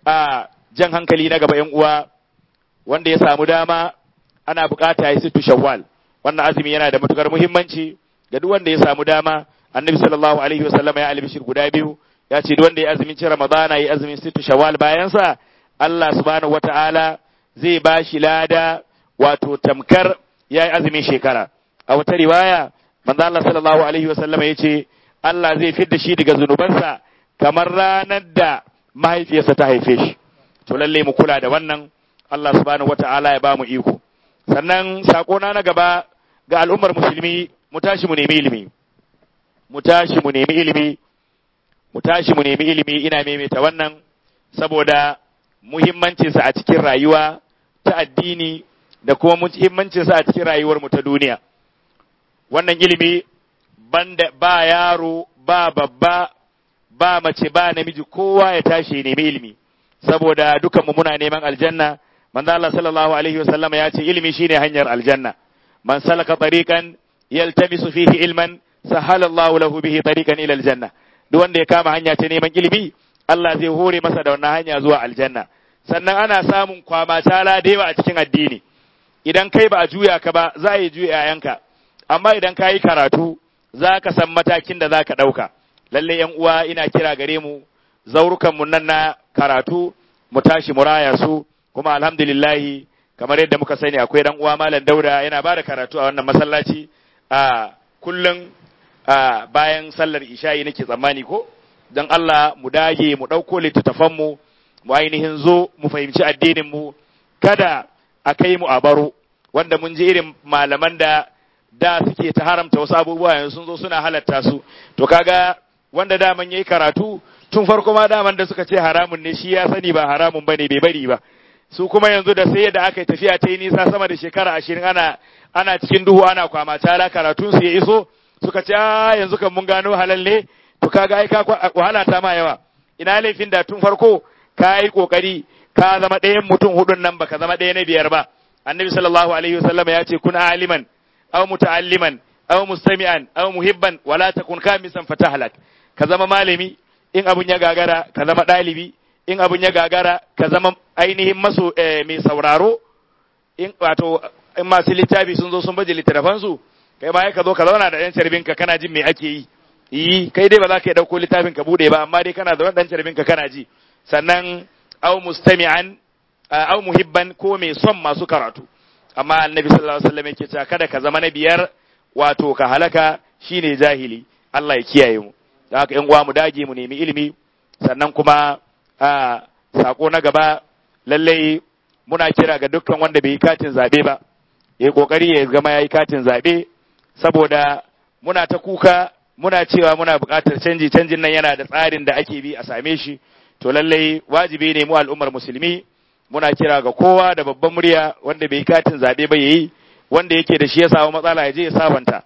a jan hankali na gaba yan uwa wanda ya samu dama ana bukata ya situ shawwal wannan azumi yana da matukar muhimmanci ga duk wanda ya samu dama annabi sallallahu alaihi wasallama ya albishir guda biyu ya ce duk wanda ya azumin ci ramadana ya azumin situ shawwal bayan sa Allah subhanahu wataala zai ba shi lada wato tamkar ya yi azumin shekara a wata riwaya manzo Allah sallallahu alaihi wasallama ya ce Allah zai fidda shi daga zunubansa kamar ranar da mahaifiyarsa ta haife shi to lalle mu kula da wannan Allah subhanahu wata'ala ya ba mu iko sannan sakona na gaba ga al'ummar musulmi mu tashi mu nemi ilimi mu tashi mu nemi ilimi mu tashi mu nemi ilimi ina maimaita wannan saboda muhimmancinsa a cikin rayuwa ta addini da kuma muhimmancinsa a cikin rayuwar mu ta duniya wannan ilimi banda ba yaro ba babba ba mace ba namiji kowa ya tashi ya nemi ilimi saboda dukan mu muna neman aljanna manzo Allah sallallahu alaihi wasallam ya ce ilimi shine hanyar aljanna man salaka tariqan yaltamisu fihi ilman sahala Allahu lahu bihi tariqan ila aljanna duk wanda ya kama hanya ta neman ilimi Allah zai hore masa da wannan hanya zuwa aljanna sannan ana samun kwama tala da yawa a cikin addini idan kai ba a juya ka ba za a yi juya yayanka amma idan ka yi karatu za ka san matakin da za ka ɗauka lalle yan uwa ina kira gare mu zaurukan mu nan na karatu mu tashi mu raya su kuma alhamdulillahi kamar yadda muka sani akwai dan uwa malam dauda yana ba da karatu a wannan masallaci a kullum a bayan sallar isha'i nake tsammani ko don Allah mu dage mu ɗauko littattafan mu mu ainihin zo mu fahimci addinin mu kada a kai mu a baro wanda mun ji irin malaman da da suke ta haramta wasu abubuwa yanzu sun zo suna halatta su to kaga wanda daman yayi karatu tun farko ma daman da suka ce haramun ne shi ya sani ba haramun bane bai bari ba su kuma yanzu da sai da aka yi tafiya ta yi nisa sama da shekara ashirin ana ana cikin duhu ana kwama tara karatun su ya iso suka ce a yanzu kan mun gano halal ne to kaga ai ka wahala ta ma yawa ina laifin da tun farko ka yi kokari ka zama ɗayan mutum hudun nan baka zama ɗaya na biyar ba annabi sallallahu alaihi wasallam ya ce kun aliman aw muta'alliman aw mustami'an aw muhibban wala takun kamisan fatahlak ka zama malami in abun ya gagara ka zama ɗalibi in abun ya gagara ka zama ainihin maso mai sauraro in wato in masu littafi sun zo sun baje littattafan su kai ma ka zo ka zauna da ɗan carbin ka kana jin me ake yi yi kai dai ba za ka yi ɗauko littafin ka bude ba amma dai kana da ɗan carbin ka kana ji sannan aw mustami'an aw muhibban ko mai son masu karatu amma annabi sallallahu alaihi wasallam yake cewa kada ka zama na biyar wato ka halaka shine jahili Allah ya kiyaye mu da haka yan uwa mu dage mu nemi ilimi sannan kuma a sako na gaba lallai muna kira ga dukkan wanda bai yi katin zabe ba ya kokari ya gama yayi katin zabe saboda muna ta kuka muna cewa muna buƙatar canji canjin nan yana da tsarin da ake bi a same shi to lallai wajibi ne mu al'ummar musulmi muna kira ga kowa da babban murya wanda bai katin zaɓe ba yayi wanda yake da shi ya samu matsala ya je ya sabanta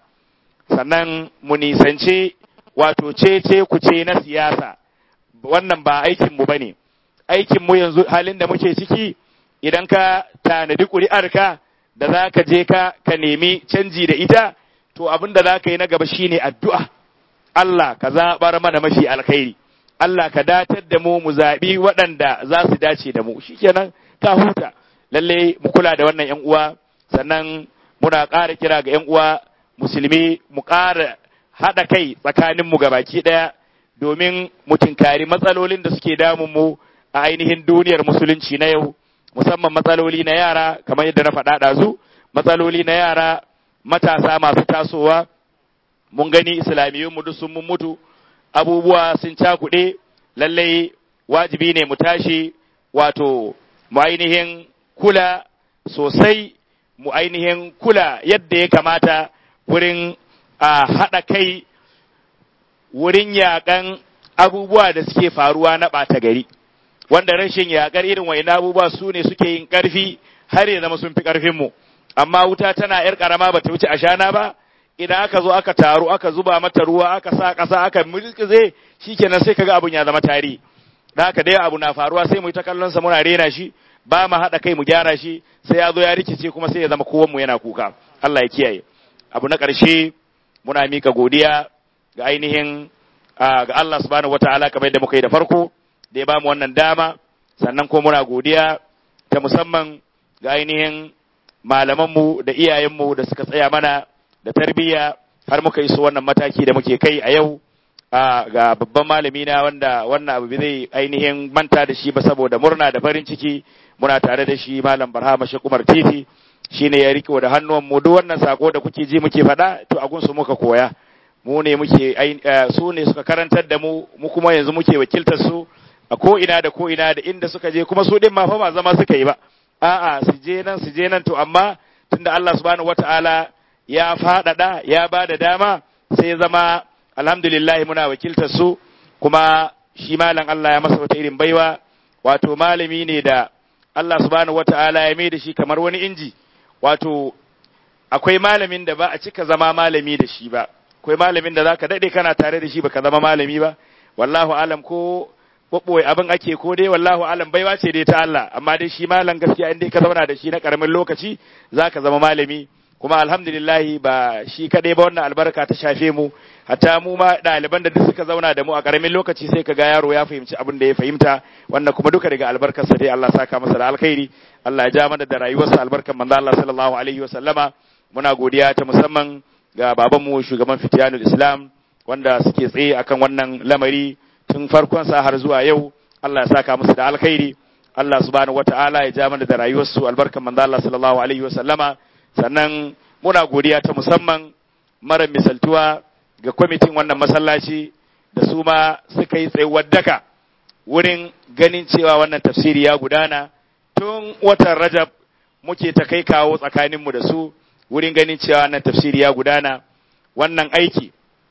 sannan mu nisance wato cece kuce na siyasa wannan ba aikin mu bane aikin mu yanzu halin da muke ciki idan ka tanadi ƙuri'arka da za ka je ka ka nemi canji da ita to abin da za ka yi na gaba shine addu'a Allah ka zaɓar mana mafi alkhairi Allah ka datar da mu mu zaɓi waɗanda za su dace da mu shikenan ka huta lalle mu kula da wannan ƴan uwa sannan muna ƙara kira ga ƴan uwa musulmi mu ƙara haɗa kai tsakanin mu gabaki ɗaya domin mu tinkari matsalolin da suke damun mu a ainihin duniyar musulunci na yau musamman matsaloli na yara kamar yadda na faɗa ɗazu matsaloli na yara matasa masu tasowa mun gani islamiyyun mu duk sun mun mutu abubuwa sun cakuɗe lallai wajibi ne mu tashi wato mu ainihin kula sosai mu ainihin kula yadda ya kamata wurin a haɗa kai wurin yaƙan abubuwa da suke faruwa na ɓata gari wanda rashin yaƙar irin wa'in abubuwa su ne suke yin ƙarfi har ya zama sun fi ƙarfinmu amma wuta tana ‘yar ƙarama ba ta wuce ashana ba idan aka zo aka taru aka zuba mata ruwa aka sa ƙasa aka mulkize shikenan sai kaga abun ya zama tarihi da haka dai abu na faruwa sai mu yi ta kallon sa muna rena shi ba mu haɗa kai mu gyara shi sai ya zo ya rikice kuma sai ya zama kowan mu yana kuka Allah ya kiyaye abu na ƙarshe muna mika godiya ga ainihin ga Allah subhanahu wataala kamar yadda muka yi da farko da ya ba mu wannan dama sannan ko muna godiya ta musamman ga ainihin malamanmu da iyayenmu da suka tsaya mana da tarbiyya har muka iso wannan mataki da muke kai a yau ga babban malami na wanda wannan abu zai ainihin manta da shi ba saboda murna da farin ciki muna tare da shi malam barhama shi kumar titi shine ya riko da hannuwan mu duk wannan sako da kuke ji muke faɗa to a gunsu muka koya mu ne muke su ne suka karantar da mu mu kuma yanzu muke wakiltar su a ko ina da ko ina da inda suka je kuma su din ma fa ba zama suka yi ba a'a su je nan su je nan to amma tunda Allah subhanahu wataala ya faɗaɗa ya ba da dama sai zama alhamdulillah muna wakiltar su kuma shi malam Allah ya masa wata irin baiwa wato malami ne da Allah subhanahu wataala ya mai da shi kamar wani inji wato akwai malamin da ba a cika zama malami da shi ba akwai malamin da zaka dade kana tare da shi baka zama malami ba wallahu alam ko ɓoɓɓoye abin ake ko dai wallahu alam baiwa ce dai ta Allah amma dai shi malam gaskiya in dai ka zauna da shi na karamin lokaci zaka zama malami kuma alhamdulillahi ba shi kaɗai ba wannan albarka ta shafe mu hatta mu ma ɗaliban da duk suka zauna da mu a karamin lokaci sai ka ga yaro ya fahimci abin da ya fahimta wannan kuma duka daga albarkarsa dai Allah saka masa da alkhairi Allah ya ja mana da rayuwarsa albarkan manzo Allah sallallahu alaihi wa sallama muna godiya ta musamman ga babanmu shugaban fitiyanul islam wanda suke tsaye akan wannan lamari tun farkon sa har zuwa yau Allah ya saka musu da alkhairi Allah subhanahu wataala ya ja mana da rayuwarsu albarkan manzo Allah sallallahu alaihi wa sallama sannan muna godiya ta musamman mara misaltuwa ga kwamitin wannan masallaci da su ma suka yi tsayuwar daka wurin ganin cewa wannan tafsiri ya gudana tun watan rajab muke ta kai kawo tsakaninmu da su wurin ganin cewa wannan tafsiri ya gudana wannan aiki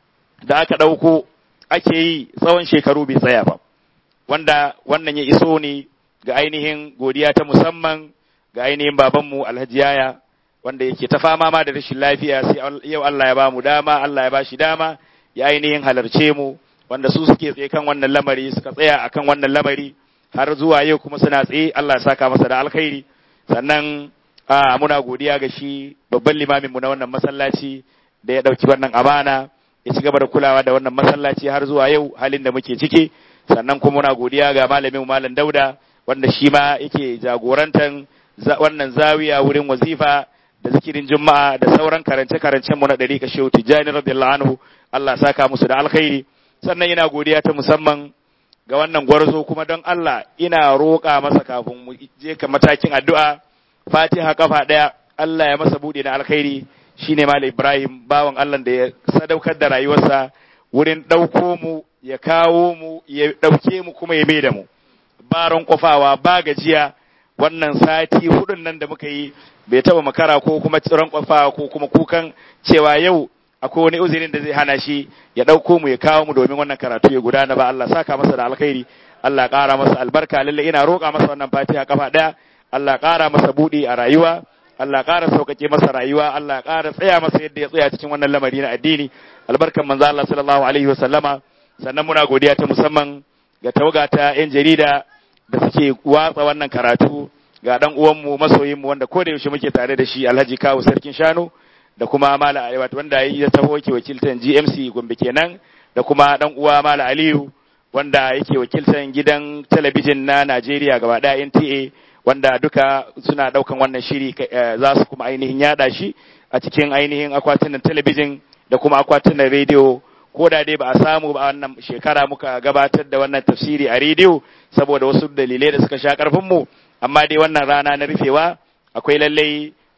da aka ɗauko ake yi tsawon shekaru bai tsaya ba wanda wannan ya iso ne ga ainihin godiya ta musamman ga ainihin babanmu alhaji yaya wanda yake ta fama ma da rashin lafiya sai yau Allah ya ba mu dama Allah ya ba shi dama ya ainihin halarce mu wanda su suke tsaye kan wannan lamari suka tsaya akan wannan lamari har zuwa yau kuma suna tsaye Allah ya saka masa da alkhairi sannan a muna godiya ga shi babban limamin mu na wannan masallaci da ya dauki wannan amana ya ci gaba da kulawa da wannan masallaci har zuwa yau halin da muke ciki sannan kuma muna godiya ga malamin mu malam Dauda wanda shi ma yake jagorantan wannan zawiya wurin wazifa da zikirin juma'a da sauran karance-karancen mu na ɗari ka shehu tijjani radiyallahu anhu Allah saka musu da alkhairi sannan ina godiya ta musamman ga wannan gwarzo kuma don Allah ina roƙa masa kafin mu je ka matakin addu'a Fatiha kafa ɗaya Allah ya masa buɗe na alkhairi shine Malam Ibrahim bawan Allah da ya sadaukar da rayuwarsa wurin ɗauko mu ya kawo mu ya ɗauke mu kuma ya mai da mu baron kofawa ba gajiya wannan sati hudun nan da muka yi bai taba makara ko kuma tsiron kwafa ko kuma kukan cewa yau akwai wani uzurin da zai hana shi ya ɗauko mu ya kawo mu domin wannan karatu ya gudana ba Allah saka masa da alkhairi Allah ƙara masa albarka lalle ina roƙa masa wannan fatiha kafa ɗaya Allah ƙara masa buɗi a rayuwa Allah ƙara sauƙaƙe masa rayuwa Allah ƙara tsaya masa yadda ya tsaya cikin wannan lamari na addini albarkan manzo Allah sallallahu alaihi wa sallama sannan muna godiya ta musamman ga tawaga ta 'yan jarida da suke watsa wannan karatu ga dan uwanmu masoyinmu wanda ko da yaushe muke tare da shi Alhaji Kawu Sarkin Shanu da kuma Mala Aliyu wanda ya taho yake wakiltan GMC Gombe kenan da kuma dan uwa Mala Aliyu wanda yake wakiltan gidan talabijin na Najeriya gaba daya NTA wanda duka suna daukan wannan shiri za su kuma ainihin yada shi a cikin ainihin akwatunan talabijin da kuma akwatunan rediyo ko da dai ba a samu ba wannan shekara muka gabatar da wannan tafsiri a rediyo saboda wasu dalilai da suka sha karfin mu amma dai wannan rana na rufewa akwai lallai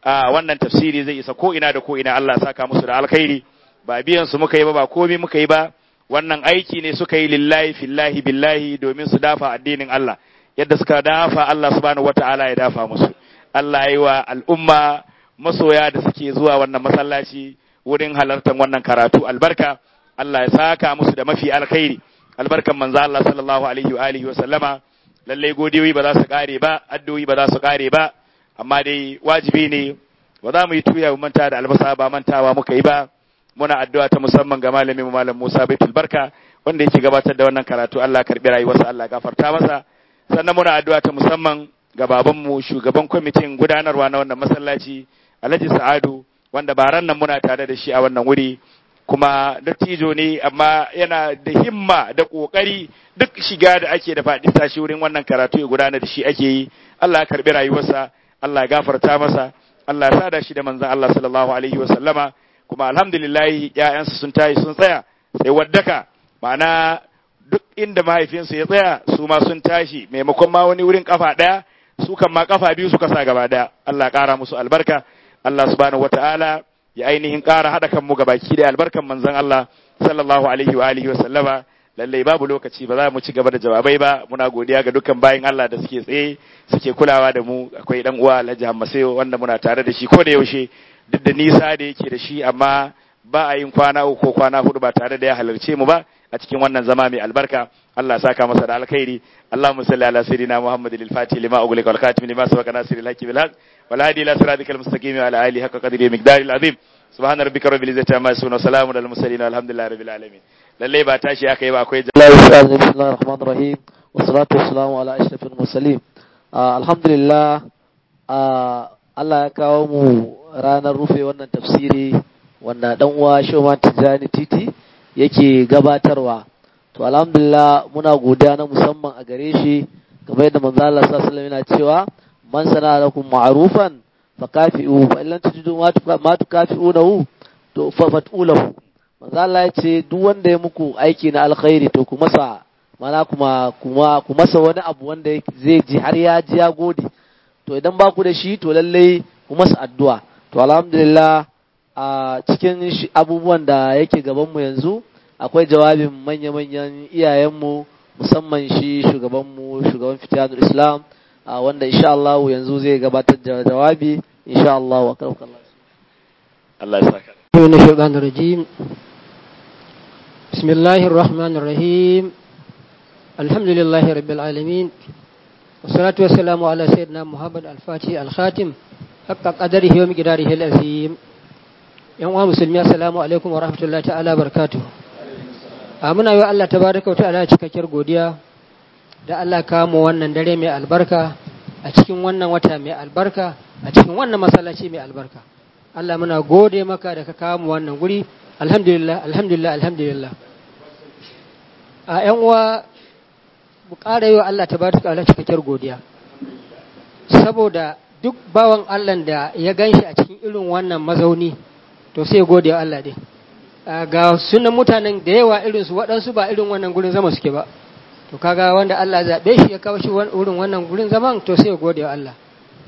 a wannan tafsiri zai isa ko ina da ko ina Allah saka musu da alkhairi ba biyan su muka yi ba ba komai muka yi ba wannan aiki ne suka yi lillahi fillahi billahi domin su dafa addinin Allah yadda suka dafa Allah subhanahu wataala ya dafa musu Allah ya yi wa al'umma masoya da suke zuwa wannan masallaci wurin halartar wannan karatu albarka Allah ya saka musu da mafi alkhairi albarkan manzo Allah sallallahu alaihi wa alihi wa sallama lalle godiyoyi ba za su kare ba addu'o'i ba za su kare ba amma dai wajibi ne ba za mu yi tuya mu manta da albasa ba mantawa muka yi ba muna addu'a ta musamman ga malamin mu malam Musa Baitul Barka wanda yake gabatar da wannan karatu Allah karbi rayuwarsa Allah gafarta masa sannan muna addu'a ta musamman ga babanmu shugaban kwamitin gudanarwa na wannan masallaci Alhaji Sa'adu wanda baran nan muna tare da shi a wannan wuri kuma dattijo ne amma yana da himma da kokari duk shiga da ake da faɗi tashi wurin wannan karatu ya gudana da shi ake yi Allah ya karbi rayuwarsa Allah ya gafarta masa Allah ya sada shi da manzon Allah sallallahu alaihi wasallama kuma alhamdulillah ƴaƴansu sun tayi sun tsaya sai waddaka ma'ana duk inda mahaifinsu ya tsaya su ma sun tashi maimakon ma wani wurin kafa ɗaya su kan ma kafa biyu suka sa gaba ɗaya Allah ƙara musu albarka Allah subhanahu wata'ala ya ainihin ƙara haɗa kanmu ga baki da albarkan manzon Allah sallallahu alaihi wa alihi wa sallama lallai babu lokaci ba za mu ci gaba da jawabai ba muna godiya ga dukkan bayin Allah da suke tsaye suke kulawa da mu akwai dan uwa Alhaji Hammasayo wanda muna tare da shi ko da yaushe duk da nisa da yake da shi amma ba a yin kwana uku ko kwana hudu ba tare da ya halarce mu ba a cikin wannan zama mai albarka Allah saka masa da alkhairi Allahumma salli ala sayyidina Muhammadin al-Fatih lima ughliqa wal khatim lima sabaqa nasiril haqqi bil haqq wal hadi ila siratikal mustaqim wa ala alihi haqqa qadri miqdaril azim subhana rabbika rabbil izzati amma yasifun wa salamun alal mursalin walhamdulillahi rabbil alamin lalle ba tashi aka yi ba akwai bismillahir rahmanir rahim wassalatu wassalamu ala ashrafil mursalin alhamdulillah Allah ya kawo mu ranar rufe wannan tafsiri wanda dan uwa Shoman Tijani Titi yake gabatarwa to alhamdulillah muna godiya na musamman a gare shi kamar yadda manzo Allah sallallahu alaihi yana cewa man sana lakum ma'rufan fakafi'u fa illam tajidu ma tukafi'unahu to fa fat'ulahu manzo Allah ya ce duk wanda ya muku aiki na alkhairi to ku masa mana kuma kuma ku masa wani abu wanda zai ji har ya ji ya gode to idan ba ku da shi to lallai ku masa addu'a to alhamdulillah a cikin abubuwan da yake gabanmu yanzu akwai jawabin manya-manyan iyayenmu musamman shi shugabanmu shugaban fitiyanul islam wanda insha Allah yanzu zai gabatar da jawabi insha Allah wa karfaka Allah ya saka من الشيطان الرجيم بسم الله الرحمن الرحيم الحمد لله رب العالمين والصلاة والسلام على سيدنا محمد الفاتح الخاتم حق قدره ومقداره العظيم yan uwa musulmi assalamu alaikum wa rahmatullahi ta'ala barakatuh a muna yi wa Allah tabaraka wa ta'ala cikakkiyar godiya da Allah kamo wannan dare mai albarka a cikin wannan wata mai albarka a cikin wannan masallaci mai albarka Allah muna gode maka da ka kamo wannan guri alhamdulillah alhamdulillah alhamdulillah a yan uwa mu ƙara yi wa Allah tabaraka wa ta'ala cikakkiyar godiya saboda duk bawan Allah da ya ganshi a cikin irin wannan mazauni to sai gode wa Allah dai ga sunan mutanen da yawa irin su waɗansu ba irin wannan gurin zama suke ba to kaga wanda Allah zaɓe shi ya kawo shi wurin wannan gurin zaman to sai gode wa Allah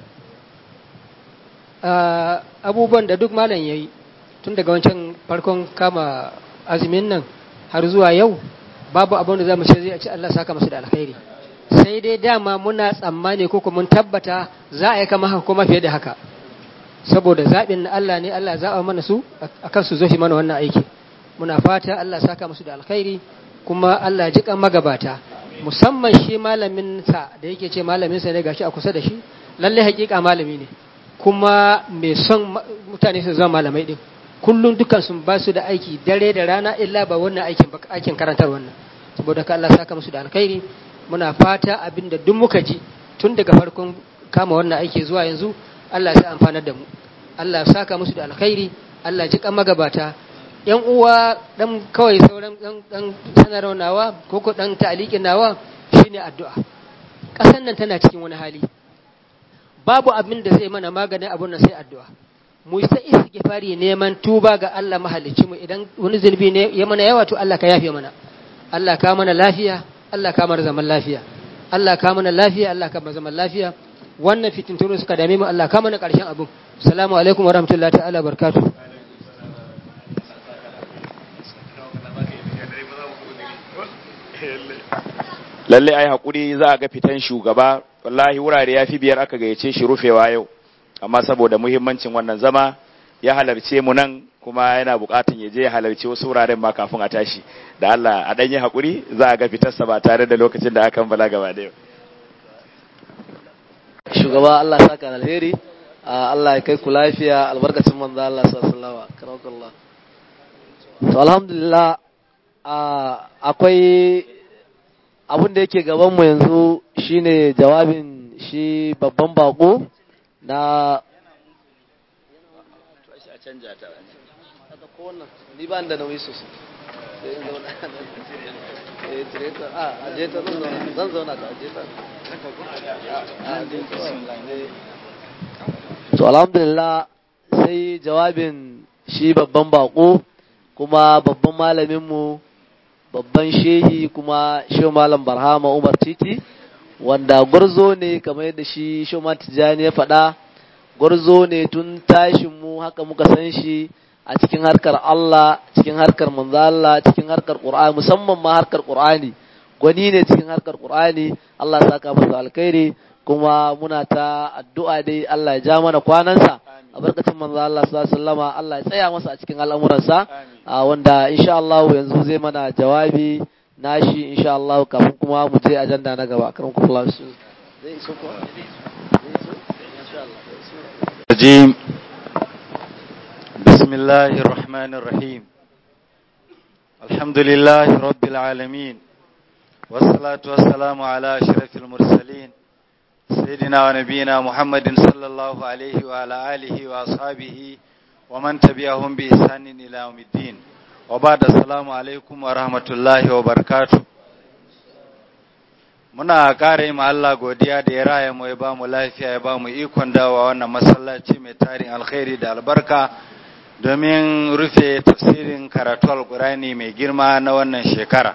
abubuwan da duk malam ya yi tun daga wancan farkon kama azumin nan har zuwa yau babu abin da za mu ce zai ci Allah saka masu da alkhairi sai dai dama muna tsammani ko mun tabbata za a yi kama haka kuma fiye da haka saboda zaɓin na Allah ne Allah zaɓa mana su a kan su zofi mana wannan aiki muna fata Allah saka musu da alkhairi kuma Allah ji kan magabata musamman shi malamin sa da yake ce malamin sa ne gashi a kusa da shi lalle hakika malami ne kuma mai son mutane su zama malamai din kullum dukan sun ba su da aiki dare da rana illa ba wannan aikin aikin karantar wannan saboda ka Allah saka musu da alkhairi muna fata abinda duk muka ji tun daga farkon kama wannan aiki zuwa yanzu Allah sai amfanar da mu Allah saka musu da alkhairi Allah ji kan magabata yan uwa dan kawai sauran dan dan sanarwa nawa ko ko dan ta'liqin nawa shine addu'a kasan nan tana cikin wani hali babu abin da zai mana maganin abun nan sai addu'a mu yi ta istighfari neman tuba ga Allah mahalicci mu idan wani zunubi ne ya mana yawa to Allah ka yafe mana Allah ka mana lafiya Allah ka mana zaman lafiya Allah ka mana lafiya Allah ka mana zaman lafiya wannan fitintunu suka dame mu Allah kama na ƙarshen abin assalamu alaikum wa rahmatullahi ta'ala barakatuh lalle ai hakuri za a ga fitan shugaba wallahi wurare ya fi biyar aka gayyace shi rufewa yau amma saboda muhimmancin wannan zama ya halarce mu nan kuma yana bukatun ya je ya halarci wasu wuraren ma kafin a tashi da Allah a dan yi hakuri za a ga fitarsa ba tare da lokacin da akan bala gaba da yau shugaba Allah saka alheri Allah ya kai ku lafiya albarkacin manzo Allah sallallahu alaihi wasallam to alhamdulillah akwai abin da yake gaban mu yanzu shine jawabin shi babban bako na canja ta ni ba da nauyi sosai sai in zauna eh tire ta a aje ta zan zauna zan zauna ta aje ta to alhamdulillah sai jawabin shi babban bako kuma babban malamin mu babban shehi kuma shehu malam barhama umar titi wanda gwarzo ne kamar yadda shi shehu tijjani ya faɗa gwarzo ne tun tashin mu haka muka san shi a cikin harkar Allah cikin harkar manzo Allah cikin harkar Qur'ani musamman ma harkar Qur'ani gwani ne cikin harkar Qur'ani Allah saka masa alkhairi kuma muna ta addu'a dai Allah ya ja mana kwanansa a barkacin manzo Allah sallallahu alaihi wasallama Allah ya tsaya masa a cikin al'amuransa wanda insha Allah yanzu zai mana jawabi nashi insha Allah kafin kuma mu je ajanda na gaba karam ku Allah zai iso ko zai iso insha Allah الرجيم بسم الله الرحمن الرحيم الحمد لله رب العالمين والصلاة والسلام على أشرف المرسلين سيدنا ونبينا محمد صلى الله عليه وعلى آله وأصحابه ومن تبعهم بإحسان إلى يوم الدين وبعد السلام عليكم ورحمة الله وبركاته muna ƙara yi Allah godiya da ya raya mu ya ba mu lafiya ya ba mu ikon dawa wannan masallaci mai tarin alkhairi da albarka domin rufe tafsirin karatu alkurani mai girma na wannan shekara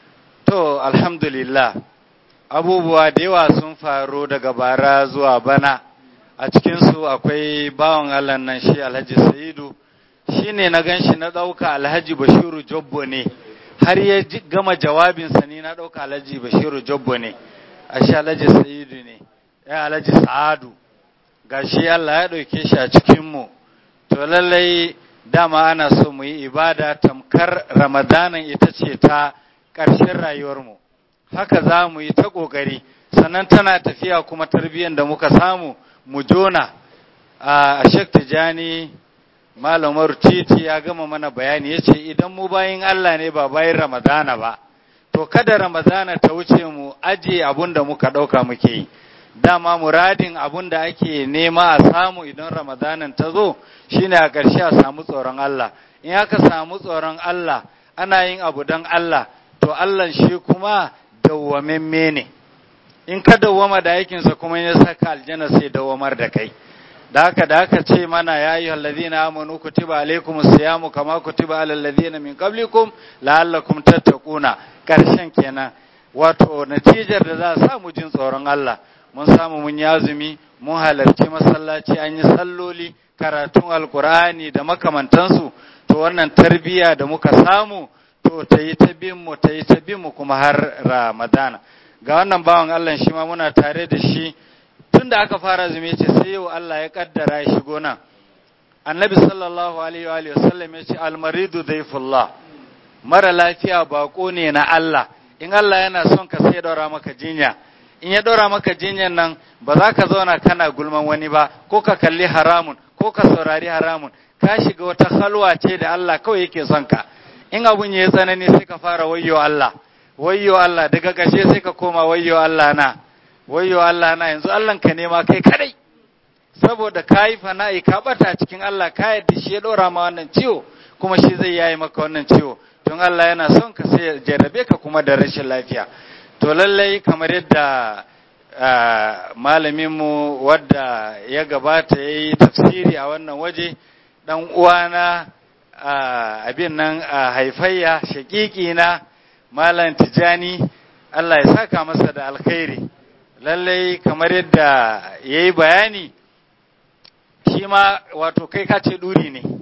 to alhamdulillah abubuwa da yawa sun faru daga bara zuwa bana a cikinsu akwai bawan Allah nan shi alhaji sa'idu shi ne na gan shi na ɗauka alhaji bashiru jobbo ne har ya gama jawabinsa ni na ɗauka alhaji bashiru jobbo ne a shi alhaji sa'idu ne ya alhaji sa'adu ga shi Allah ya ɗauke shi a cikinmu to lallai dama ana so mu yi ibada tamkar ramadanan ita ce ta ƙarshen rayuwarmu haka za mu yi ta ƙoƙari sannan tana tafiya kuma tarbiyyar da muka samu mu jona a shek tijani malamar titi ya gama mana bayani ya ce idan mu bayin Allah ne ba bayin Ramadana ba, to kada Ramadana ta wuce mu aje abun da muka ɗauka muke yi. Dama muradin abun da ake nema a samu idan Ramadanan ta zo shine a ƙarshe a samu tsoron Allah. In aka samu tsoron Allah, ana yin abu don Allah, to Allah shi kuma dawwamemme ne. In ka dawwama da aikinsa kuma ya saka aljanna sai dawwamar da kai. da haka da haka ce mana ya yi allazina amanu kutiba alaikum siyamu kama kutiba alal ladina min qablikum la'allakum tattaquna karshen kenan wato natijar da za a samu jin tsoron Allah mun samu mun yi azumi mun halarci masallaci an yi salloli karatun alkur'ani da makamantansu to wannan tarbiya da muka samu to ta yi ta bin mu ta yi ta bin mu kuma har ramadana ga wannan bawan Allah shi ma muna tare da shi tun da aka fara zume ce sai yau Allah ya kaddara ya shigo nan annabi sallallahu alaihi wa sallam ya ce almaridu daifullah mara lafiya bako ne na Allah in Allah yana son ka sai daura maka jinya in ya daura maka jinyan nan ba za ka zauna kana gulman wani ba ko ka kalli haramun ko ka saurari haramun ka shiga wata halwa ce da Allah kawai yake son ka in abun ya tsanani sai ka fara wayyo Allah wayyo Allah daga ƙarshe sai ka koma wayyo Allah na wayyo Allah na yanzu Allah ka nema kai kadai saboda ka yi fana'i ka bata cikin Allah ka yadda shi ya ɗora ma wannan ciwo kuma shi zai yayi maka wannan ciwo don Allah yana son ka sai ya jarrabe ka kuma da rashin lafiya to lallai kamar yadda malaminmu wadda ya gabata ya yi tafsiri a wannan waje ɗan uwana abin nan haifayya shaƙiƙi na malam tijani Allah ya saka masa da alkhairi lallai kamar yadda ya yi bayani shi ma wato kai ka ce ɗuri ne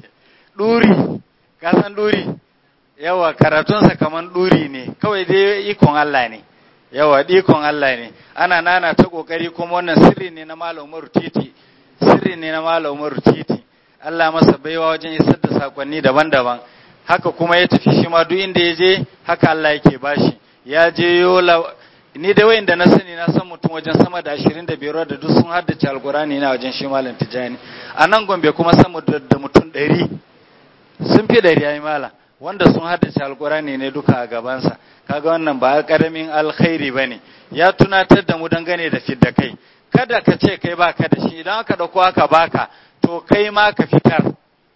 ɗuri ka san ɗuri yawa karatunsa kamar ɗuri ne kawai dai ikon Allah ne yawa ikon Allah ne ana nana ta ƙoƙari kuma wannan sirri ne na Malam Umaru Titi sirri ne na Malam Umaru Titi Allah masa baiwa wajen isar da sakonni daban-daban haka kuma ya tafi shi ma duk inda ya je haka Allah yake bashi ya je yola ni da wayin da na sani na san mutum wajen sama da ashirin da biyar da duk sun haddace alkurani na wajen shi malam tijani a nan gombe kuma sama da mutum ɗari sun fi ɗari ya yi mala wanda sun haddace alkurani ne duka a gabansa kaga wannan ba karamin alkhairi ba ne ya tunatar da mu dangane da fidda kai kada ka ce kai baka da shi idan aka ɗauko aka baka to kai ma ka fitar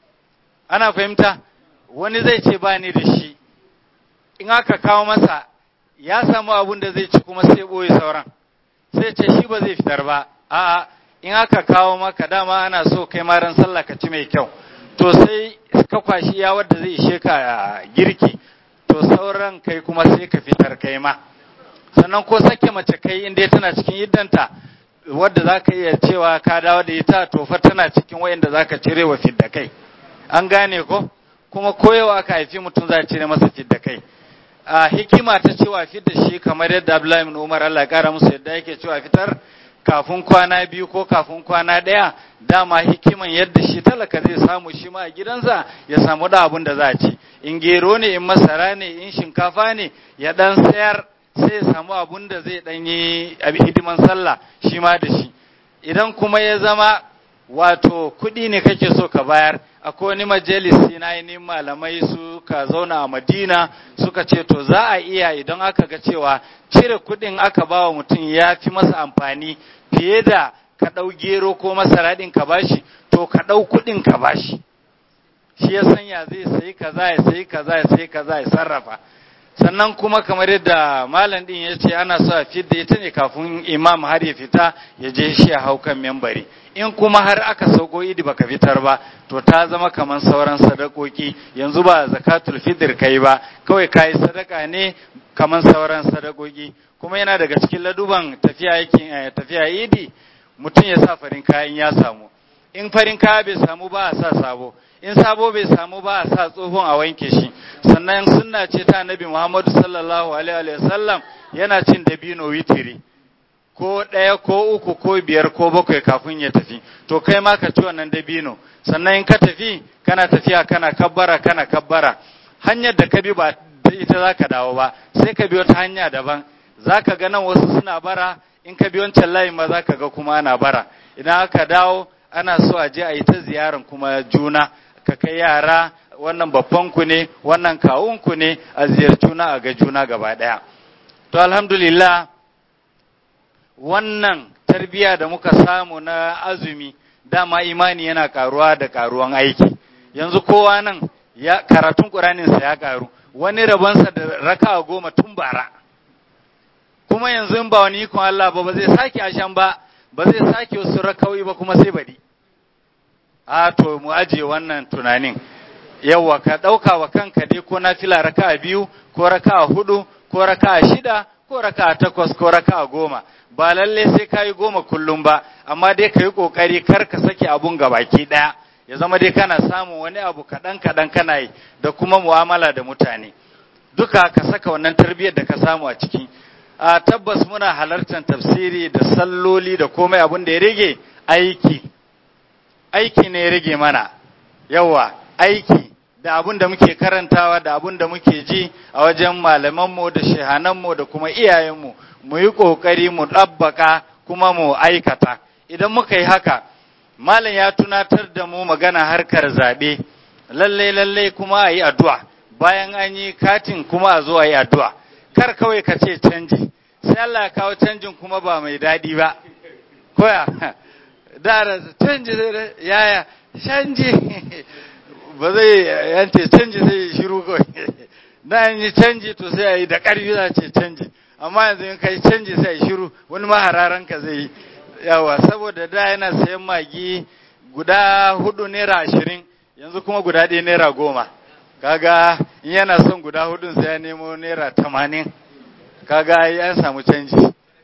ana fahimta wani zai ce ba ni da shi in aka kawo masa ya samu abun da zai ci kuma sai ɓoye sauran sai ce shi ba zai fitar ba a'a in aka kawo maka dama ana so kai ma ran sallah ka ci mai kyau to sai ka kwashi ya wadda zai ishe ka girki to sauran kai kuma sai ka fitar kai ma sannan ko sake mace kai inda tana cikin iddanta wadda za ka iya cewa ka dawo da ita to fa tana cikin wayanda za ka cire wa fidda kai an gane ko kuma koyawa aka haifi mutum za a cire masa fidda kai a hikima ta cewa fitar shi kamar yadda Abdullahi ibn Umar Allah ya kara musu yadda yake cewa fitar kafin kwana biyu ko kafin kwana ɗaya dama hikiman yadda shi talaka zai samu shi ma a gidansa ya samu da abun da za a ci in gero ne in masara ne in shinkafa ne ya dan sayar sai ya samu abun da zai dan yi hidiman sallah shi ma da shi idan kuma ya zama wato kuɗi ne kake so ka bayar akwai wani majalisi na ainihin malamai suka zauna a madina suka ce to za a iya idan aka ga cewa cire kuɗin aka ba wa mutum ya fi masa amfani fiye da ka ɗau gero ko masara ɗin ka bashi to ka ɗau kuɗin ka bashi shi ya sanya zai sayi kaza ya sayi kaza ya sayi kaza ya sarrafa sannan kuma kamar yadda malam din ya ce ana so a fidda ita ne kafin imam har ya fita ya je shi a hau kan membari in kuma har aka sauko idi baka fitar ba to ta zama kamar sauran sadakoki yanzu ba zakatul fitr kai ba kawai kai sadaka ne kamar sauran sadakoki kuma yana daga cikin laduban tafiya yake tafiya idi mutum ya sa farin kayan ya samu in farin kaya bai samu ba a sa sabo in sabo bai samu ba a sa tsohon a wanke shi sannan sunna ce ta annabi Muhammadu sallallahu alaihi wa sallam yana cin dabino witiri ko ɗaya ko uku ko biyar ko bakwai kafin ya tafi to kai ma ka ci wannan dabino sannan in ka tafi kana tafiya kana kabbara kana kabbara hanyar da ka bi ba ita za ka dawo ba sai ka bi wata hanya daban za ka ga nan wasu suna bara in ka bi wancan layin ma za ka ga kuma ana bara idan aka dawo ana so a je a yi ta ziyaran kuma juna ka kai yara wannan babban ku ne wannan kawun ku ne a ziyarci juna a ga juna gaba ɗaya to alhamdulillah wannan tarbiya da muka samu na azumi dama imani yana karuwa da karuwan aiki yanzu kowa nan ya karatun ƙuraninsa ya karu wani rabonsa da raka goma tun bara kuma yanzu in ba wani ikon Allah ba ba zai sake ashan ba ba zai sake wasu rakawai ba kuma sai bari a to mu ajiye wannan tunanin yawa ka ɗauka wa kanka dai ko na fila raka biyu ko raka hudu ko raka shida ko raka takwas ko raka goma ba lalle sai ka yi goma kullum ba amma dai ka yi ƙoƙari kar ka sake abun baki ɗaya ya zama dai kana samun wani abu kaɗan kaɗan kana yi da kuma mu'amala da mutane duka ka saka wannan tarbiyyar da ka samu a ciki a tabbas muna halartar tafsiri da salloli da komai abun da ya rage aiki aiki ne ya rage mana yawa aiki da abun da muke karantawa da abun da muke ji a wajen malamanmu da shehananmu da kuma iyayenmu mu yi ƙoƙari mu ɗabbaka kuma mu aikata idan muka yi haka malam ya tunatar da mu magana harkar zaɓe lallai lallai kuma a yi addu'a bayan an yi katin kuma a zo a yi addu'a kar kawai ka ce canji sai Allah ya kawo canjin kuma ba mai daɗi ba koya da canji yaya canji ba zai yance canji zai shiru kawai da yi canji to sai a yi da ƙarfi za ce canji amma yanzu in kai canji sai shiru wani mahararan ka zai yi yawa saboda da yana sayan magi guda hudu naira ashirin yanzu kuma guda ɗaya naira goma kaga in yana son guda hudun sai ya nemo naira tamanin kaga ya samu canji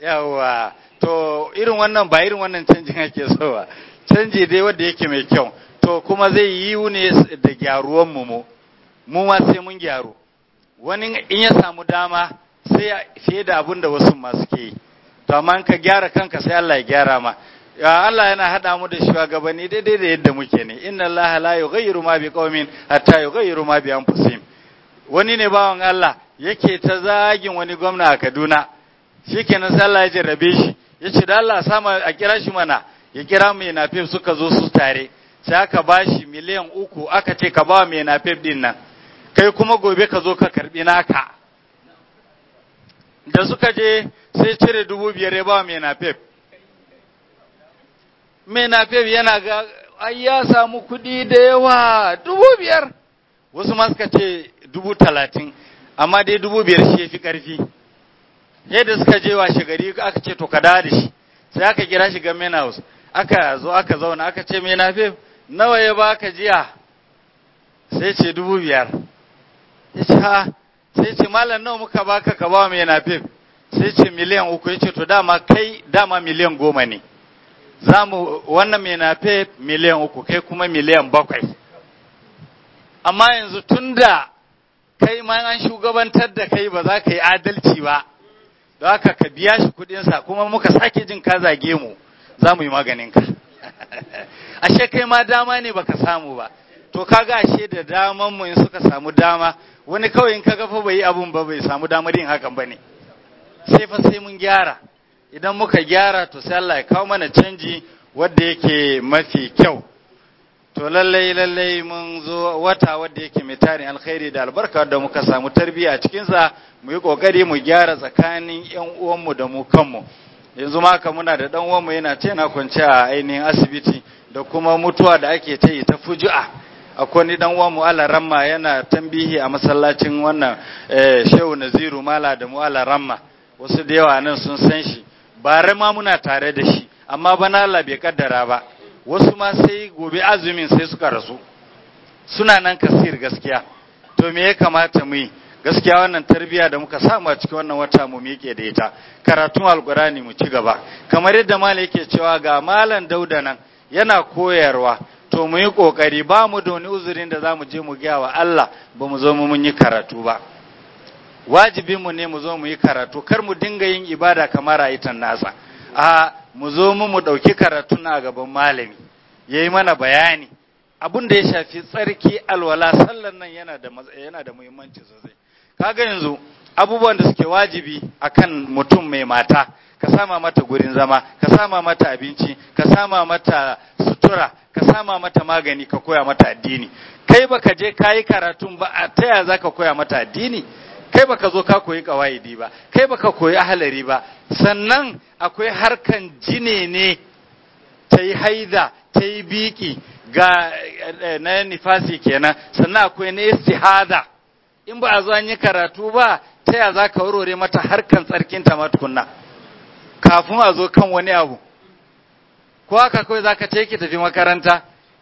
yawa to irin wannan ba irin wannan canjin ake so ba canji dai wanda yake mai kyau to kuma zai yi ne da gyaruwan mu mu mu ma sai mun gyaru wani in ya samu dama sai fiye da abin da wasu masu ke yi to amma in ka gyara kanka sai Allah ya gyara ma ya Allah yana hada mu da shugabanni daidai da yadda muke ne inna Allah la yughayyiru ma bi qaumin hatta yughayyiru ma bi anfusihim wani ne bawan Allah yake ta zagin wani gwamna a Kaduna shikenan sai Allah ya jarrabe shi yace da Allah sama a kira shi mana ya kira mai nafif suka zo su tare sai aka bashi miliyan uku aka ce ka ba mai nafif din nan kai kuma gobe ka zo ka karbi naka da suka je sai cire dubu biyar ya ba mai nafif mai nafif yana ga ai ya samu kuɗi da yawa dubu biyar wasu ma suka ce dubu talatin amma dai dubu biyar shi ya fi ƙarfi yadda suka je wa gari aka ce to ka dawo da shi sai aka kira shi ga main house aka zo aka zauna aka ce mai nafif nawa ya baka jiya sai ce dubu biyar ya ce ha sai ce malam nawa muka baka ka ba mai nafif sai ce miliyan uku ya ce to dama kai dama miliyan goma ne za mu wannan mai nafif miliyan uku kai kuma miliyan bakwai amma yanzu tun da kai ma an shugabantar da kai ba za ka yi adalci ba don haka ka biya shi kudinsa kuma muka sake jin ka zage mu za mu yi maganinka ashe kai ma dama ne baka samu ba to kaga ashe da daman mu in suka samu dama wani kawai in kaga fa bai yi abun ba bai samu damar yin hakan bane sai fa sai mun gyara idan muka gyara to sai Allah ya kawo mana canji wanda yake mafi kyau to lallai lallai mun zo wata wanda yake mai tarin alkhairi da albarka da muka samu tarbiyya a cikin sa mu yi kokari mu gyara tsakanin yan uwanmu da mu kanmu yanzu ma haka muna da dan uwanmu yana ce na kwance a ainihin asibiti da kuma mutuwa da ake ta yi ta fuju'a akwai ni dan uwanmu ala ramma yana tambihi a masallacin wannan shehu naziru mala da mu ala ramma wasu da yawa nan sun san shi bare ma muna tare da shi amma bana Allah bai kaddara ba wasu ma sai gobe azumin sai suka rasu suna nan kasir gaskiya to me ya kamata mu yi gaskiya wannan tarbiya da muka samu a cikin wannan wata mu miƙe da ita karatun alkurani mu ci gaba kamar yadda malam yake cewa ga malam dauda nan yana koyarwa to mu yi kokari ba mu da wani uzurin da za mu je mu gaya wa Allah ba mu zo mu mun yi karatu ba wajibinmu ne mu zo mu yi karatu kar mu dinga yin ibada kamar rayutan nasa a mu zo mu mu ɗauki karatu na gaban malami ya yi mana bayani abin da ya shafi tsarki alwala sallan nan yana da yana da muhimmanci sosai kaga yanzu abubuwan da suke wajibi akan mutum mai mata ka sama mata gurin zama ka sama mata abinci ka sama mata sutura ka sama mata magani ka koya mata addini kai baka je kayi karatun ba a taya zaka koya mata addini kai baka zo ka koyi kawaidi ba kai baka koyi ahalari ba sannan akwai harkan jine ne ta yi haida ta yi biki ga na nifasi kenan sannan akwai na istihada in ba a zo an yi karatu ba ta ya za ka warware mata harkan tsarkinta ma tukunna kafin a zo kan wani abu ko haka kawai za ka ce ki tafi makaranta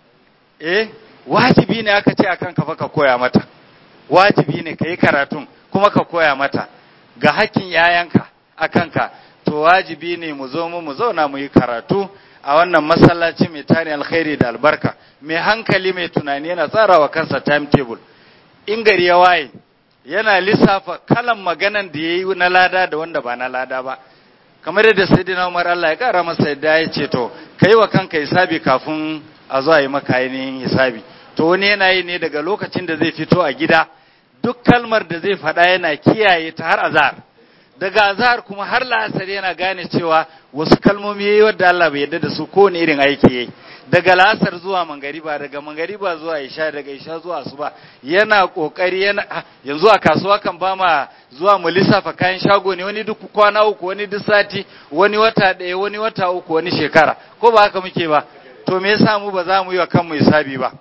eh wajibi ne aka ce akan kafa ka koya mata wajibi ne ka yi karatun kuma ka koya mata ga hakkin yayanka a kanka to wajibi ne mu zo mu mu zauna mu yi karatu a wannan masallaci mai tari alkhairi da albarka mai hankali mai tunani yana tsarawa kansa timetable in gari ya waye yana lissafa kalan maganan da ya yi na lada da wanda ba na lada ba kamar yadda sayyidina Umar Allah ya kara masa yadda ya ce to kai wa kanka hisabi kafin a zo a yi maka ainihin hisabi to wani yana yi ne daga lokacin da zai fito a gida duk kalmar da zai faɗa yana kiyaye ta har azhar daga azhar kuma har la'asar yana gane cewa wasu kalmomi yayi wadda Allah bai yarda da su ko ne irin aiki yayi daga la'asar zuwa mangariba daga mangariba zuwa isha daga isha zuwa asuba yana kokari yana yanzu a kasuwa kan ba ma zuwa mu lissafa kayan shago ne wani duk kwana uku wani duk sati wani wata ɗaya wani wata uku wani shekara ko ba haka muke ba to me yasa mu ba za mu yi wa kanmu hisabi ba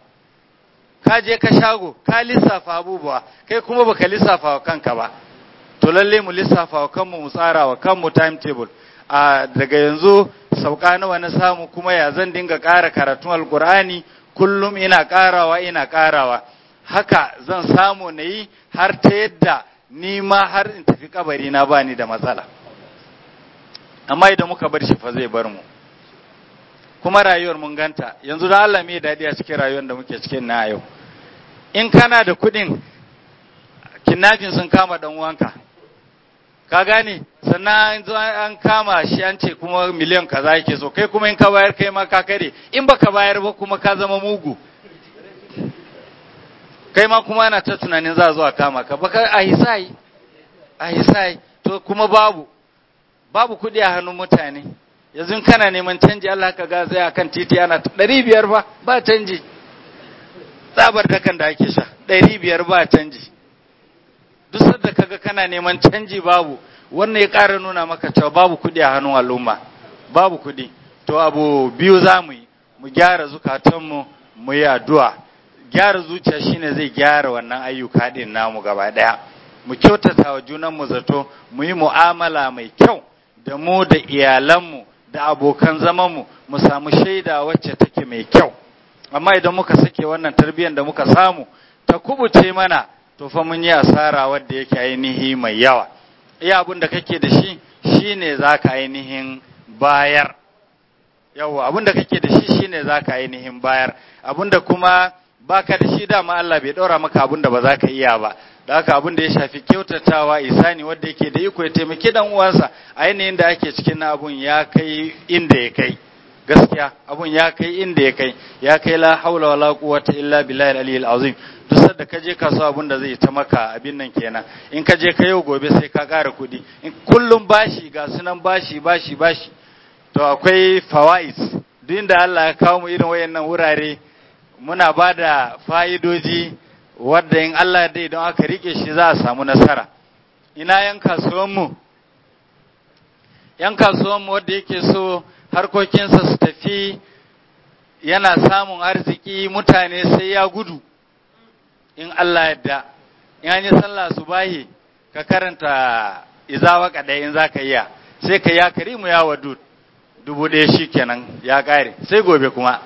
ka je ka shago ka lissafa abubuwa kai kuma baka lissafa wa kanka ba to lalle mu lissafa wa kanmu mu tsara wa kanmu timetable a daga yanzu sauka nawa na samu kuma ya zan dinga ƙara karatun alkur'ani kullum ina ƙarawa ina ƙarawa haka zan samu na yi har ta yadda ni ma har in tafi kabari na bani da matsala amma idan muka bar shi fa zai bar mu kuma rayuwar mun ganta yanzu da Allah mai daɗi a cikin rayuwar da muke cikin na yau in kana da kuɗin kidnapping sun kama dan uwanka ka gane sannan an kama shi an ce kuma miliyan kaza yake so kai kuma in ka bayar kai ma ka kare in baka bayar ba kuma ka zama mugu kai ma kuma ana ta tunanin za a zo a kama ka baka a hisai a hisai to kuma babu babu kuɗi a hannun mutane yanzu kana neman canji Allah ka ga zai akan titi ana ɗari biyar ba ba canji tsabar dakan da ake sha ɗari biyar ba canji duk sadda kaga kana neman canji babu wannan ya ƙara nuna maka cewa babu kuɗi a hannun al'umma babu kuɗi to abu biyu za mu yi mu gyara zukatanmu mu yi addu'a gyara zuciya shine zai gyara wannan ayyuka ɗin namu gaba ɗaya mu kyautata wa junanmu zato mu yi mu'amala mai kyau da mu da iyalanmu da abokan zamanmu mu samu shaida wacce take mai kyau amma idan muka sake wannan tarbiyyar da muka samu ta kubuce mana to fa mun yi asara wadda yake ainihi mai yawa iya abin da kake da shi shine zaka ainihin bayar yawa abin da kake da shi shine zaka ainihin bayar abin da kuma baka da shi dama Allah bai daura maka abin da ba za ka iya ba da haka abin da ya shafi kyautatawa isani wanda yake da iko ya taimaki dan uwansa ainihin da ake cikin na abun ya kai inda ya kai gaskiya abun ya kai inda ya kai ya kai la haula wala quwwata illa billahi al-aliyyil azim duk sanda ka je kasuwa abun da zai ta maka abin nan kenan in ka je ka yau gobe sai ka ƙara kuɗi in kullum bashi ga sunan bashi bashi bashi to akwai fawaid duk inda Allah ya kawo mu irin wayannan wurare muna ba da fa'idoji wadda in Allah dai don aka rike shi za a samu nasara ina yan kasuwanmu yan kasuwanmu wadda yake so harkokinsa su tafi yana samun arziki mutane sai ya gudu in Allah yadda in an yi sallah su bahi ka karanta izawa kadai in za ka iya sai ka ya karimu ya wadu dubu ɗaya shi kenan ya ƙare sai gobe kuma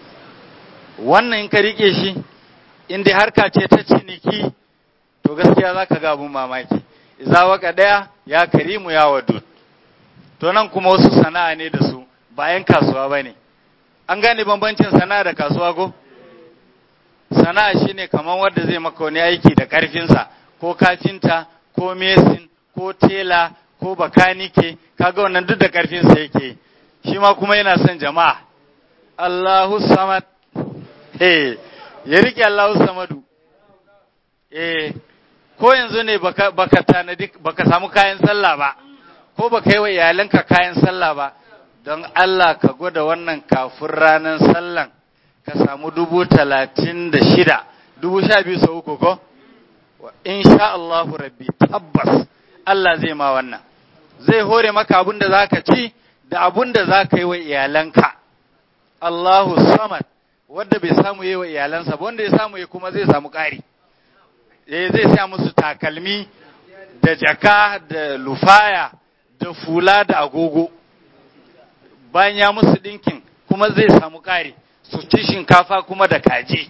wannan in ka rike shi in dai harka ce ta ciniki to gaskiya za ka ga abun mamaki iza waka ɗaya ya karimu ya wadud to nan kuma wasu sana'a ne da su bayan kasuwa ba ne an gane bambancin sana'a da kasuwa ko sana'a shine kamar wanda zai maka wani aiki da ƙarfinsa ko kafinta ko mesin ko tela ko bakanike kaga wannan duk da ƙarfinsa yake shi ma kuma yana son jama'a Allahu samad eh ya rike Allahu samadu eh ko yanzu ne baka baka tanadi baka samu kayan sallah ba ko baka yi wa iyalanka kayan sallah ba don Allah ka gwada wannan kafin ranar sallan ka samu dubu talatin da shida dubu sha biyu sau uku ko in sha Allahu rabbi tabbas Allah zai ma wannan zai hore maka abin da za ka ci da abin da za ka yi wa iyalanka Allahu samad wanda bai samu yi wa iyalansa ba wanda ya samu yi kuma zai samu ƙari eh zai sa musu takalmi da jaka da lufaya da fula da agogo bayan ya musu ɗinkin kuma zai samu ƙari su ci shinkafa kuma da kaji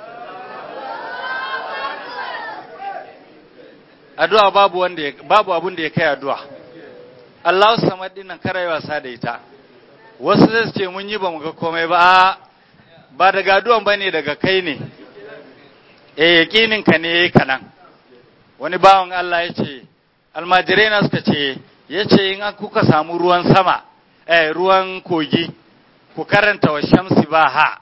addu'a babu wanda babu abun da ya kai addu'a Allah samad din nan kare wasa da ita wasu zai ce mun yi ba mu ga komai ba ba daga addu'an bane daga kai ne eh yakinin ka ne yayi kanan wani bawan Allah ya ce almajirai na suka ce ya ce in kuka samu ruwan sama eh ruwan kogi ku karanta wa shamsi ba ha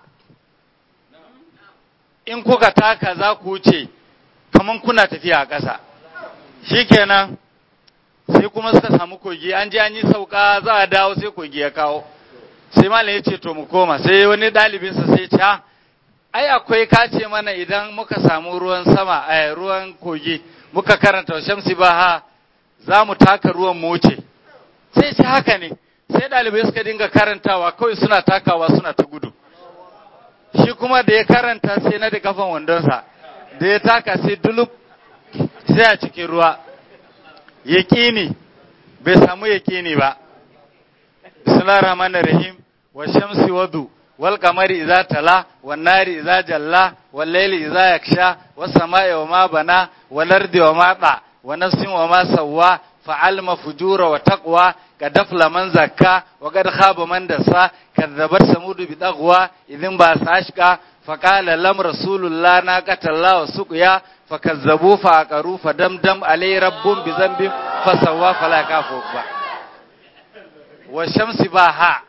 in kuka taka za ku wuce kaman kuna tafiya a ƙasa shikenan sai kuma suka samu kogi an ji an yi sauka za a dawo sai kogi ya kawo sai malam ya ce to mu koma sai wani ɗalibinsa sai ce ha ai akwai kace mana idan muka samu ruwan sama a ruwan kogi muka karanta wa shamsi ba ha za mu taka ruwan mu wuce sai ce haka ne sai ɗalibai suka dinga karantawa kawai suna takawa suna ta gudu shi kuma da ya karanta sai na da kafan wandonsa da ya taka sai dulub sai a cikin ruwa yaƙini bai samu yaƙini ba bismillahir rahmanir rahim wa shamsi wadu wal qamari idza tala wan nari idza jalla wal layli idza yaksha was samai wa ma bana wal ardi wa ma ta wa nafsin wa ma sawwa fa'alma fujura wa taqwa ka dafla man zakka wa kad khaba man dasa kadzabat samudu bi dagwa idin ba sashka fa qala lam rasulullah na qatalla wa suqya fa kazzabu fa aqaru fa damdam alai rabbun bi zambin fa sawwa fala kafu ba wa shamsi ba ha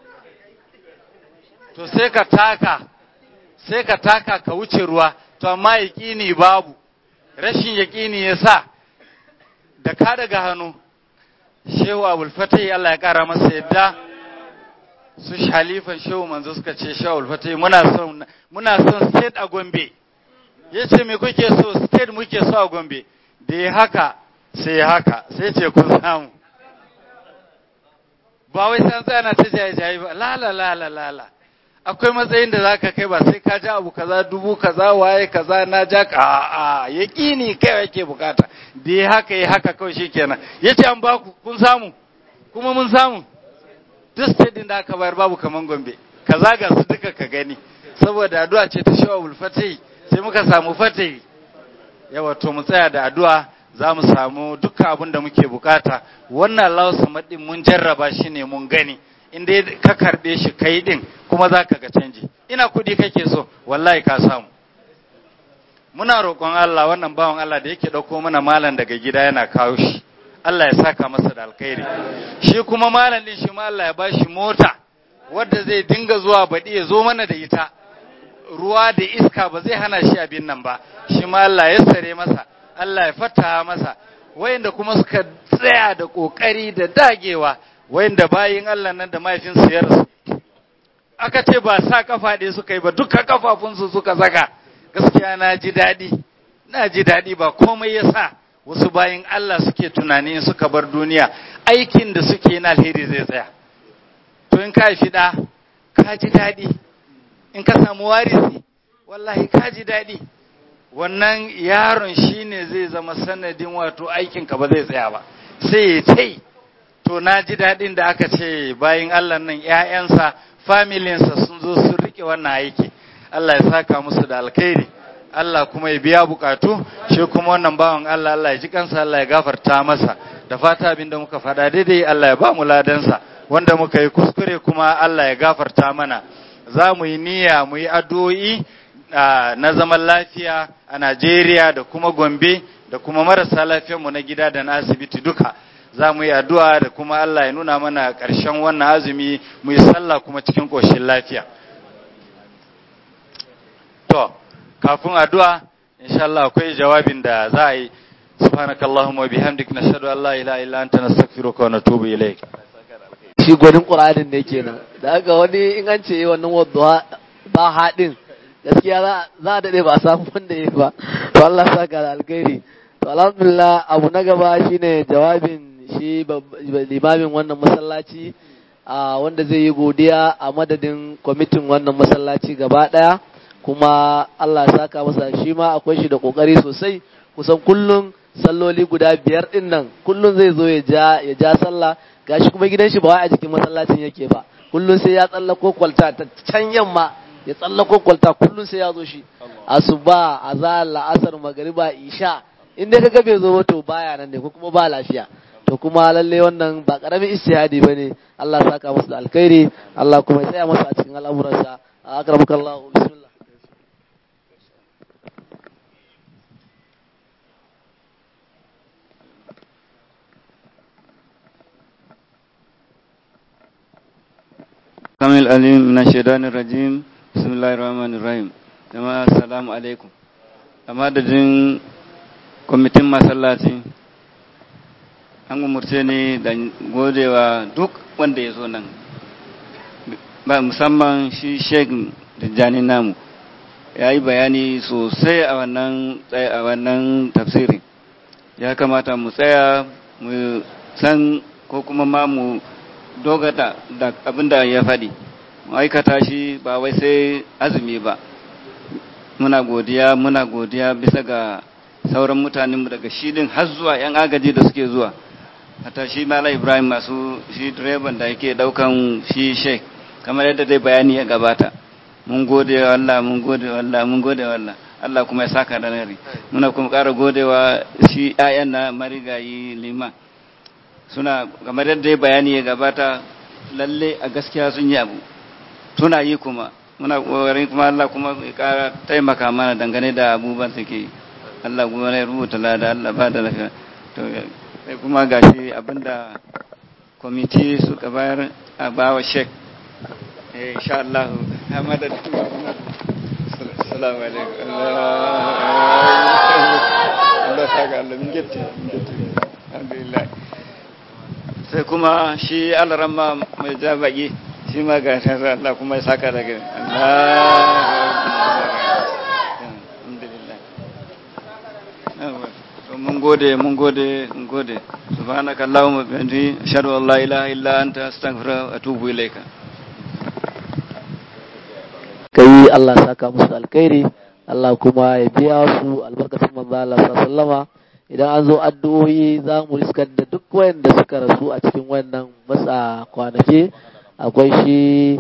to sai ka taka sai ka taka ka wuce ruwa to amma yaƙini babu rashin yaƙini ya sa da ka daga hannu shehu abulfatai Allah ya ƙara masa yadda su shalifan shehu manzo suka ce shehu abulfatai muna son muna son state a gombe ya ce me kuke so state muke so a gombe da ya haka sai ya haka sai ce kun samu ba wai san tsaya ta jaye-jaye ba la la la la la la akwai matsayin da zaka kai ba sai ka ja abu kaza dubu kaza waye kaza na ja ka a yaqini kai yake bukata da ya haka ya haka kawai shikenan yace an baku kun samu kuma mun samu duk state din da aka bayar babu kaman Gombe kaza ga su duka ka gani saboda addu'a ce ta shawabul fatai sai muka samu fatai yawa to mu tsaya da addu'a za mu samu dukkan abin da muke bukata wannan Allah samad din mun jarraba shi ne mun gani in dai ka karbe shi kai din kuma za ka ga canji ina kudi kake so wallahi ka samu muna roƙon Allah wannan bawan Allah da yake ɗauko mana malam daga gida yana kawo shi Allah ya saka masa da alkhairi shi kuma malam din shi ma Allah ya bashi mota wadda zai dinga zuwa baɗi ya zo mana da ita ruwa da iska ba zai hana shi abin nan ba shi ma Allah ya sare masa Allah ya fata masa wayanda kuma suka tsaya da kokari da dagewa wayanda bayin Allah nan da mahaifinsu ya rasu aka ce ba sa kafa ɗaya suka yi ba duka kafafunsu suka saka gaskiya na ji daɗi na ji daɗi ba komai ya sa wasu bayin Allah suke tunani suka bar duniya aikin da suke na alheri zai tsaya to in ka fi ɗa ka ji daɗi in ka samu warisi wallahi ka ji daɗi wannan yaron shine zai zama sanadin wato aikinka ba zai tsaya ba sai ya ce to na ji daɗin da aka ce bayan Allah nan ‘ya'yansa familinsa sun zo sun riƙe wannan aiki Allah ya saka musu da alkhairi Allah kuma ya biya bukatu shi kuma wannan bawan Allah Allah ya ji kansa Allah ya gafarta masa da fata abin da muka faɗa daidai Allah ya ba mu ladansa wanda muka yi kuskure kuma Allah ya gafarta mana za mu yi niyya mu yi addu'o'i na zaman lafiya a Najeriya da kuma Gombe da kuma marasa lafiyarmu na gida da na asibiti duka za mu yi addu'a da kuma Allah ya nuna mana ƙarshen wannan azumi mu yi sallah kuma cikin ƙoshin lafiya. To, kafin addu'a, insha Allah akwai jawabin da za a yi, subhanakallahumma bihamdik nashhadu an la ilaha illa anta nastaghfiruka wa natubu ilayk. shi gwanin ƙur'anin ne kenan da haka wani in an ce wannan wadda ba haɗin gaskiya za a daɗe ba a samu wanda ya ba to Allah saka da alkhairi to alhamdulillah abu na gaba shine jawabin shi limamin wannan masallaci a wanda zai yi godiya a madadin kwamitin wannan masallaci gaba ɗaya kuma Allah saka masa shi ma akwai shi da kokari sosai kusan kullum salloli guda biyar din nan kullum zai zo ya ja ya ja sallah gashi kuma gidan shi ba wai a jikin masallacin yake ba kullum sai ya tsallako kwalta ta can yamma ya tsallako kwalta kullum sai ya zo shi asuba azal la'asar magariba isha in dai kaga bai zo ba to baya nan ne ko kuma ba lafiya to kuma lalle wannan ba karamin istihadi bane Allah ya saka masa da alkhairi Allah kuma ya tsaya masa a cikin al'amuransa akramukallahu bismillah kamil alim na shaidanin rajim bismillahir rahmanir rahim jama'a assalamu alaikum a madadin kwamitin masallaci an umurce ni da godewa duk wanda ya zo nan ba musamman shi sheik tijjani namu ya yi bayani sosai a wannan a wannan tafsirin ya kamata mu tsaya mu san ko kuma ma mu dogata da abin da ya faɗi aikata shi ba wai sai azumi ba muna godiya muna godiya bisa ga sauran mutanenmu daga shi din har zuwa 'yan agaji da suke zuwa hata shi mala ibrahim masu shi direban da yake daukan shi sheik kamar yadda dai bayani ya gabata mun gode wa Allah mun gode wa Allah mun gode wa Allah Allah kuma ya saka da nari muna kuma ƙara godewa shi 'ya'yan na marigayi liman suna kamar yadda bayani ya gabata lalle a gaskiya sun yi abu suna yi kuma muna kokarin kuma Allah kuma ya kara taimaka mana dangane da abubuwan suke Allah kuma ya rubuta lada Allah ba da lafiya to sai kuma gashi abinda kwamiti suka bayar a bawa shek eh insha Allah hamada assalamu alaikum Allah saka Allah min gitti alhamdulillah sai kuma shi alaramma mai jabaki shi ma ga shasar Allah kuma ya saka daga Allah mun gode mun gode mun gode subhanaka allahumma bihamdi ashhadu an la ilaha illa anta astaghfiruka wa atubu ilaika kai Allah saka musu alkhairi Allah kuma ya biya su albarkacin manzo Allah sallama idan an zo addu'o'i za mu riskar da duk wayanda suka rasu a cikin wannan matsa kwanaki akwai shi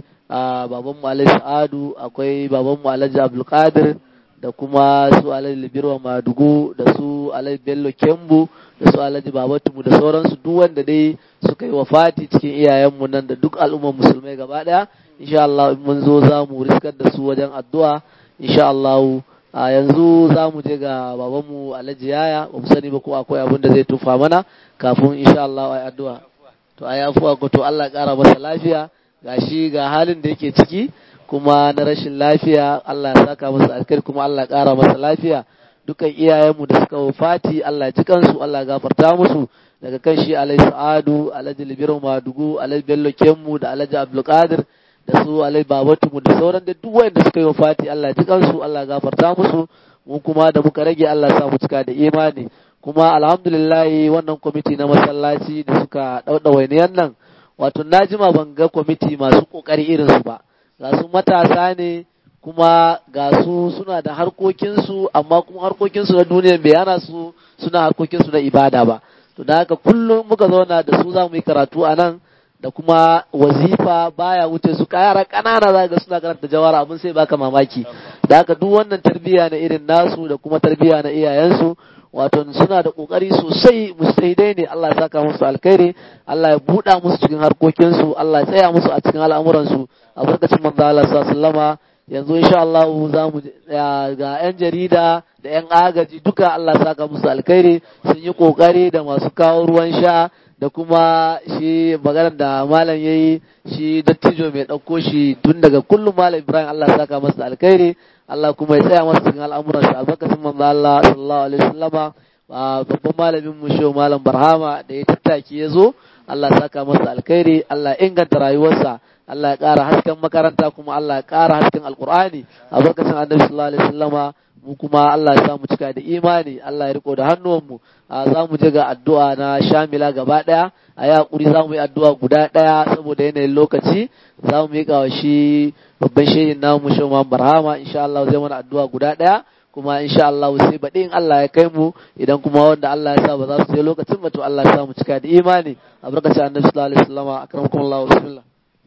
a baban mu Alhaji Sa'adu akwai baban mu Alhaji Abdul Qadir da kuma su Alhaji Libirwa Madugu da su Alhaji Bello Kembu da su Alhaji Babatumu da sauransu duk wanda dai suka yi wafati cikin iyayenmu nan da duk al'ummar musulmai gaba daya insha Allah in mun zo za mu riskar da su wajen addu'a insha Allah a yanzu za mu je ga babanmu Alhaji Yaya ba mu sani ba ko akwai abin da zai tufa mana kafin insha Allah ai addu'a to ai afuwa ko to Allah ya kara masa lafiya gashi ga halin da yake ciki kuma na rashin lafiya Allah ya saka masa alkhairi kuma Allah ya kara masa lafiya dukan iyayenmu da suka wafati Allah ya ji kansu Allah ya gafarta musu daga kan shi Alhaji Sa'adu Alhaji Libiru Madugu Alhaji Bello Kemmu da Alhaji Abdulkadir da su Alhaji Babatumu da sauran da duk wanda suka yi wafati Allah ya ji kansu Allah ya gafarta musu mu kuma da muka rage Allah ya sa mu cika da imani kuma alhamdulillah wannan kwamiti na masallaci da suka dauda wainiyan nan wato na jima ban ga kwamiti masu kokari irin su ba ga su matasa ne kuma ga su suna da harkokinsu amma kuma harkokinsu na duniya bai yana su suna harkokinsu na ibada ba to da haka kullum muka zauna da su za mu yi karatu a nan da kuma wazifa baya wuce su kayara kanana za ga suna karanta jawara abin sai baka mamaki da haka duk wannan tarbiyya na irin nasu da kuma tarbiyya na iyayensu wato suna da kokari sosai mustahidai ne Allah ya saka musu alkhairi Allah ya buɗa musu cikin harkokinsu Allah ya tsaya musu a cikin al'amuransu a barkacin manzo Allah sallallahu yanzu insha Allah za mu ga yan jarida da yan agaji duka Allah ya saka musu alkhairi sun yi kokari da masu kawo ruwan sha da kuma shi maganar da malam ya yi shi dattijo mai ɗauko shi tun daga kullum malam ibrahim allah ya saka masa alkhairi allah kuma ya tsaya masa cikin al'amuran sa albarkacin manzo allah sallallahu alaihi wasallama babban malamin mu shi malam barhama da ya tattaki ya zo allah ya saka masa alkhairi allah ya inganta rayuwarsa allah ya ƙara hasken makaranta kuma allah ya ƙara hasken alkur'ani albarkacin annabi sallallahu alaihi wasallama mu kuma Allah ya sa mu cika da imani Allah ya riko da hannuwanmu za mu je ga addu'a na shamila gaba ɗaya a yi haƙuri za mu yi addu'a guda ɗaya saboda yanayin lokaci za mu yi wa shi babban shehin namu shi ma barhama insha Allah zai mana addu'a guda ɗaya kuma insha Allah sai baɗi in Allah ya kai mu idan kuma wanda Allah ya sa ba za su je lokacin ba to Allah ya sa mu cika da imani a barkacin annabi sallallahu alaihi wasallam akramakum Allah bismillah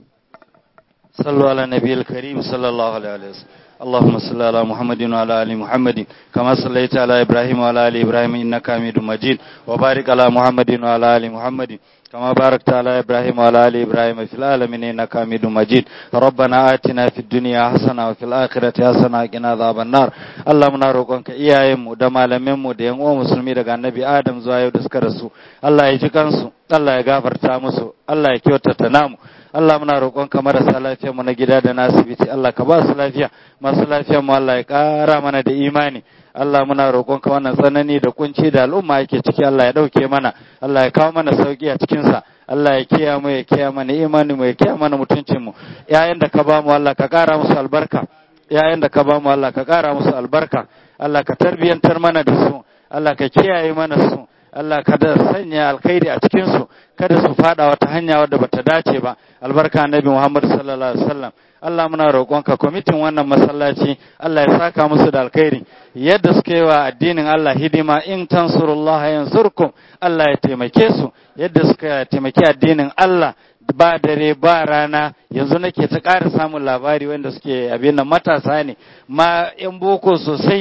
صلوا على النبي الكريم صلى الله عليه وسلم اللهم صل على محمد وعلى ال محمد كما صليت على ابراهيم وعلى ال ابراهيم انك حميد مجيد وبارك على محمد وعلى ال محمد كما باركت على ابراهيم وعلى ال ابراهيم في العالمين انك حميد مجيد ربنا آتنا في الدنيا حسنه وفي الاخره حسنه وقنا عذاب النار اللهم نروقك iyayenmu da malamanmu da yan uwan musulmi daga annabi Adam zuwa yau da suka rasu Allah ya ji kansu Allah ya gafarta musu Allah ya kyautata namu Allah muna roƙonka marasa lafiya mu na gida da na asibiti Allah ka ba su lafiya masu lafiya mu Allah ya ƙara mana da imani Allah muna roƙonka wannan tsanani da kunci da al'umma yake ciki Allah ya ɗauke mana Allah ya kawo mana sauki a cikin sa Allah ya kiya mu ya kiya mana imani mu ya kiya mana mutuncin mu yayin da ka ba mu Allah ka ƙara musu albarka yayin da ka ba mu Allah ka ƙara musu albarka Allah ka tarbiyantar mana da su Allah ka kiyaye mana su Allah kada sanya alkhairi a cikin su kada su fada wata hanya wadda bata dace ba albarka annabi Muhammad sallallahu alaihi wasallam Allah muna roƙonka kwamitin wannan masallaci Allah ya saka musu da alkhairi yadda suka yi wa addinin Allah hidima in tansurullah yansurkum Allah ya taimake su yadda suka taimaki addinin Allah ba dare ba rana yanzu nake ta ƙara samun labari wanda suke abin nan matasa ne ma yan boko sosai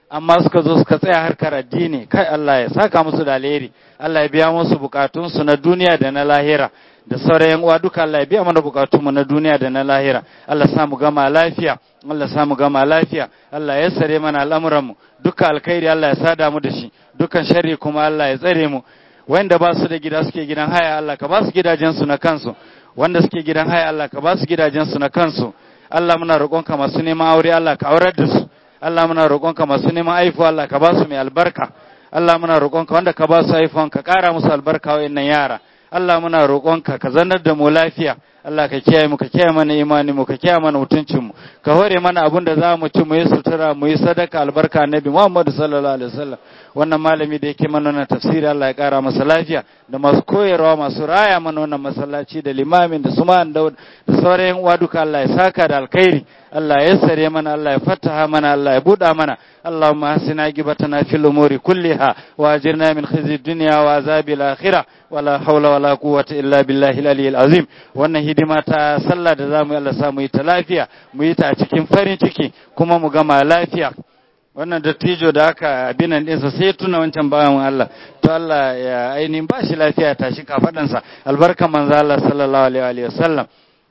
amma suka zo suka tsaya harkar addini kai Allah ya saka musu da alheri Allah ya biya musu bukatunsu na duniya da na lahira da sauran yan uwa duka Allah ya biya mana bukatunmu na duniya da na lahira Allah ya samu gama lafiya Allah ya samu gama lafiya Allah ya sare mana al'amuranmu duka alkhairi Allah ya sada mu da shi dukan sharri kuma Allah ya tsare mu wanda ba su da gida suke gidan haya Allah ka ba su gidajensu na kansu wanda suke gidan haya Allah ka ba su gidajensu na kansu Allah muna roƙonka masu neman aure Allah ka aurar da su Allah muna roƙonka masu neman aifuwa Allah ka ba su mai albarka Allah muna roƙonka wanda ka ba su aifuwan ka ƙara musu albarka wa'annan yara Allah muna roƙonka ka zanar da mu lafiya Allah ka kiyaye mu ka kiyaye mana imani mu ka kiyaye mana mutuncin mu ka hore mana abin da za mu ci mu yi sutura mu yi sadaka albarka annabi Muhammad sallallahu alaihi wasallam wannan malami da yake mana wannan tafsiri Allah ya kara masa lafiya da masu koyarwa masu raya mana wannan masallaci da limamin da suman da da sauran uwa duka Allah ya saka da alkhairi Allah ya sare mana Allah ya fataha mana Allah ya buɗa mana اللهم أحسن عاقبتنا في الأمور كلها وأجرنا من خزي الدنيا وعذاب الآخرة ولا حول ولا قوة إلا بالله العلي العظيم wannan hidima ta sallah da zamu Allah sa mu yi ta lafiya mu yi ta a cikin farin ciki kuma mu gama lafiya wannan dattijo da aka abinan ɗinsa sai tuna wancan bayan Allah to Allah ya ainihin ba shi lafiya tashi kafaɗansa albarkan manzo Allah sallallahu alaihi wa sallam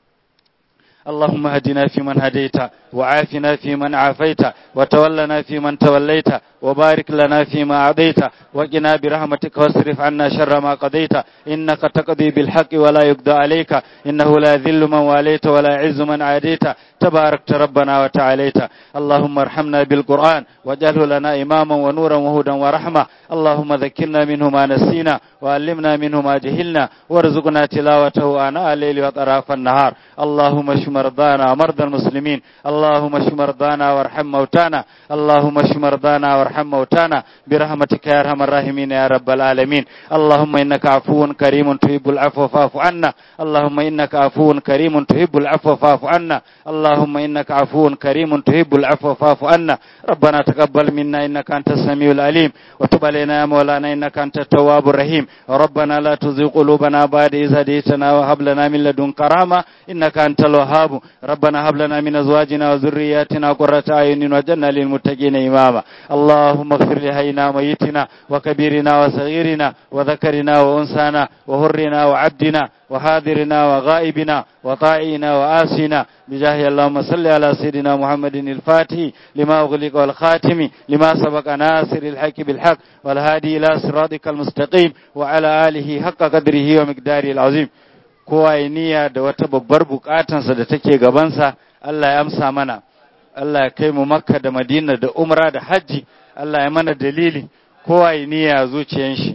اللهم هدنا فيمن هديت وعافنا فيمن عافيت وتولنا فيمن توليت وبارك لنا فيما أعطيت وقنا برحمتك واصرف عنا شر ما قضيت إنك تقضي بالحق ولا يقضى عليك إنه لا ذل من واليت ولا عز من عاديت تباركت ربنا وتعاليت اللهم ارحمنا بالقرآن واجعله لنا إماما ونورا وهدى ورحمة اللهم ذكرنا منه ما نسينا وعلمنا منه ما جهلنا وارزقنا تلاوته آناء الليل وأطراف النهار اللهم اشف مرضانا ومرضى المسلمين اللهم اشف مرضانا وارحم موتانا اللهم اشف مرضانا وارحم موتانا برحمتك يا ارحم الراحمين يا رب العالمين اللهم انك عفو كريم تحب العفو فاعف عنا اللهم انك عفو كريم تحب العفو فاعف عنا اللهم انك عفو كريم تحب العفو فاعف عنا ربنا تقبل منا انك انت السميع العليم وتب علينا يا مولانا انك انت التواب الرحيم ربنا لا تزغ قلوبنا بعد إذ هديتنا وهب لنا من لدنك رحمة إنك أنت الوهاب ربنا هب لنا من أزواجنا وذرياتنا قرة أعين واجعلنا للمتقين إماما اللهم اغفر لحينا وميتنا وكبيرنا وصغيرنا وذكرنا وأنثانا وهرنا وعبدنا وحاضرنا وغائبنا وطائعنا وآسنا بجاه اللهم صل على سيدنا محمد الفاتح لما أغلق والخاتم لما سبق ناصر الحق بالحق والهادي إلى صراطك المستقيم وعلى آله حق قدره ومقداره العظيم kowa ya niyya da wata babbar bukatansa da take gabansa Allah ya amsa mana Allah ya kai mu makka da madina da umra da hajji Allah ya mana dalili kowa ya niyya zuciyan shi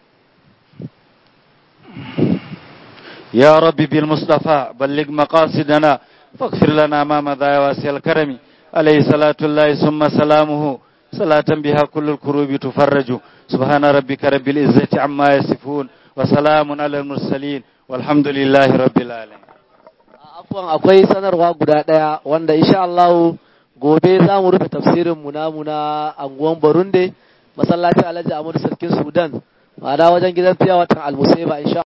يا ربي بالمصطفى بلغ مقاصدنا فاغفر لنا ما مضى يا واسع الكرم عليه صلاة الله ثم سلامه صلاة بها كل الكروب تفرج سبحان ربك رب العزة عما يصفون وسلام على المرسلين والحمد لله رب العالمين afwan akwai sanarwa guda ɗaya wanda insha Allah gobe za mu rufe tafsirin mu namu na anguwan Barunde masallacin Alhaji Ahmadu Sarkin Sudan ma'ana wajen gidan fiya watan Almusaiba insha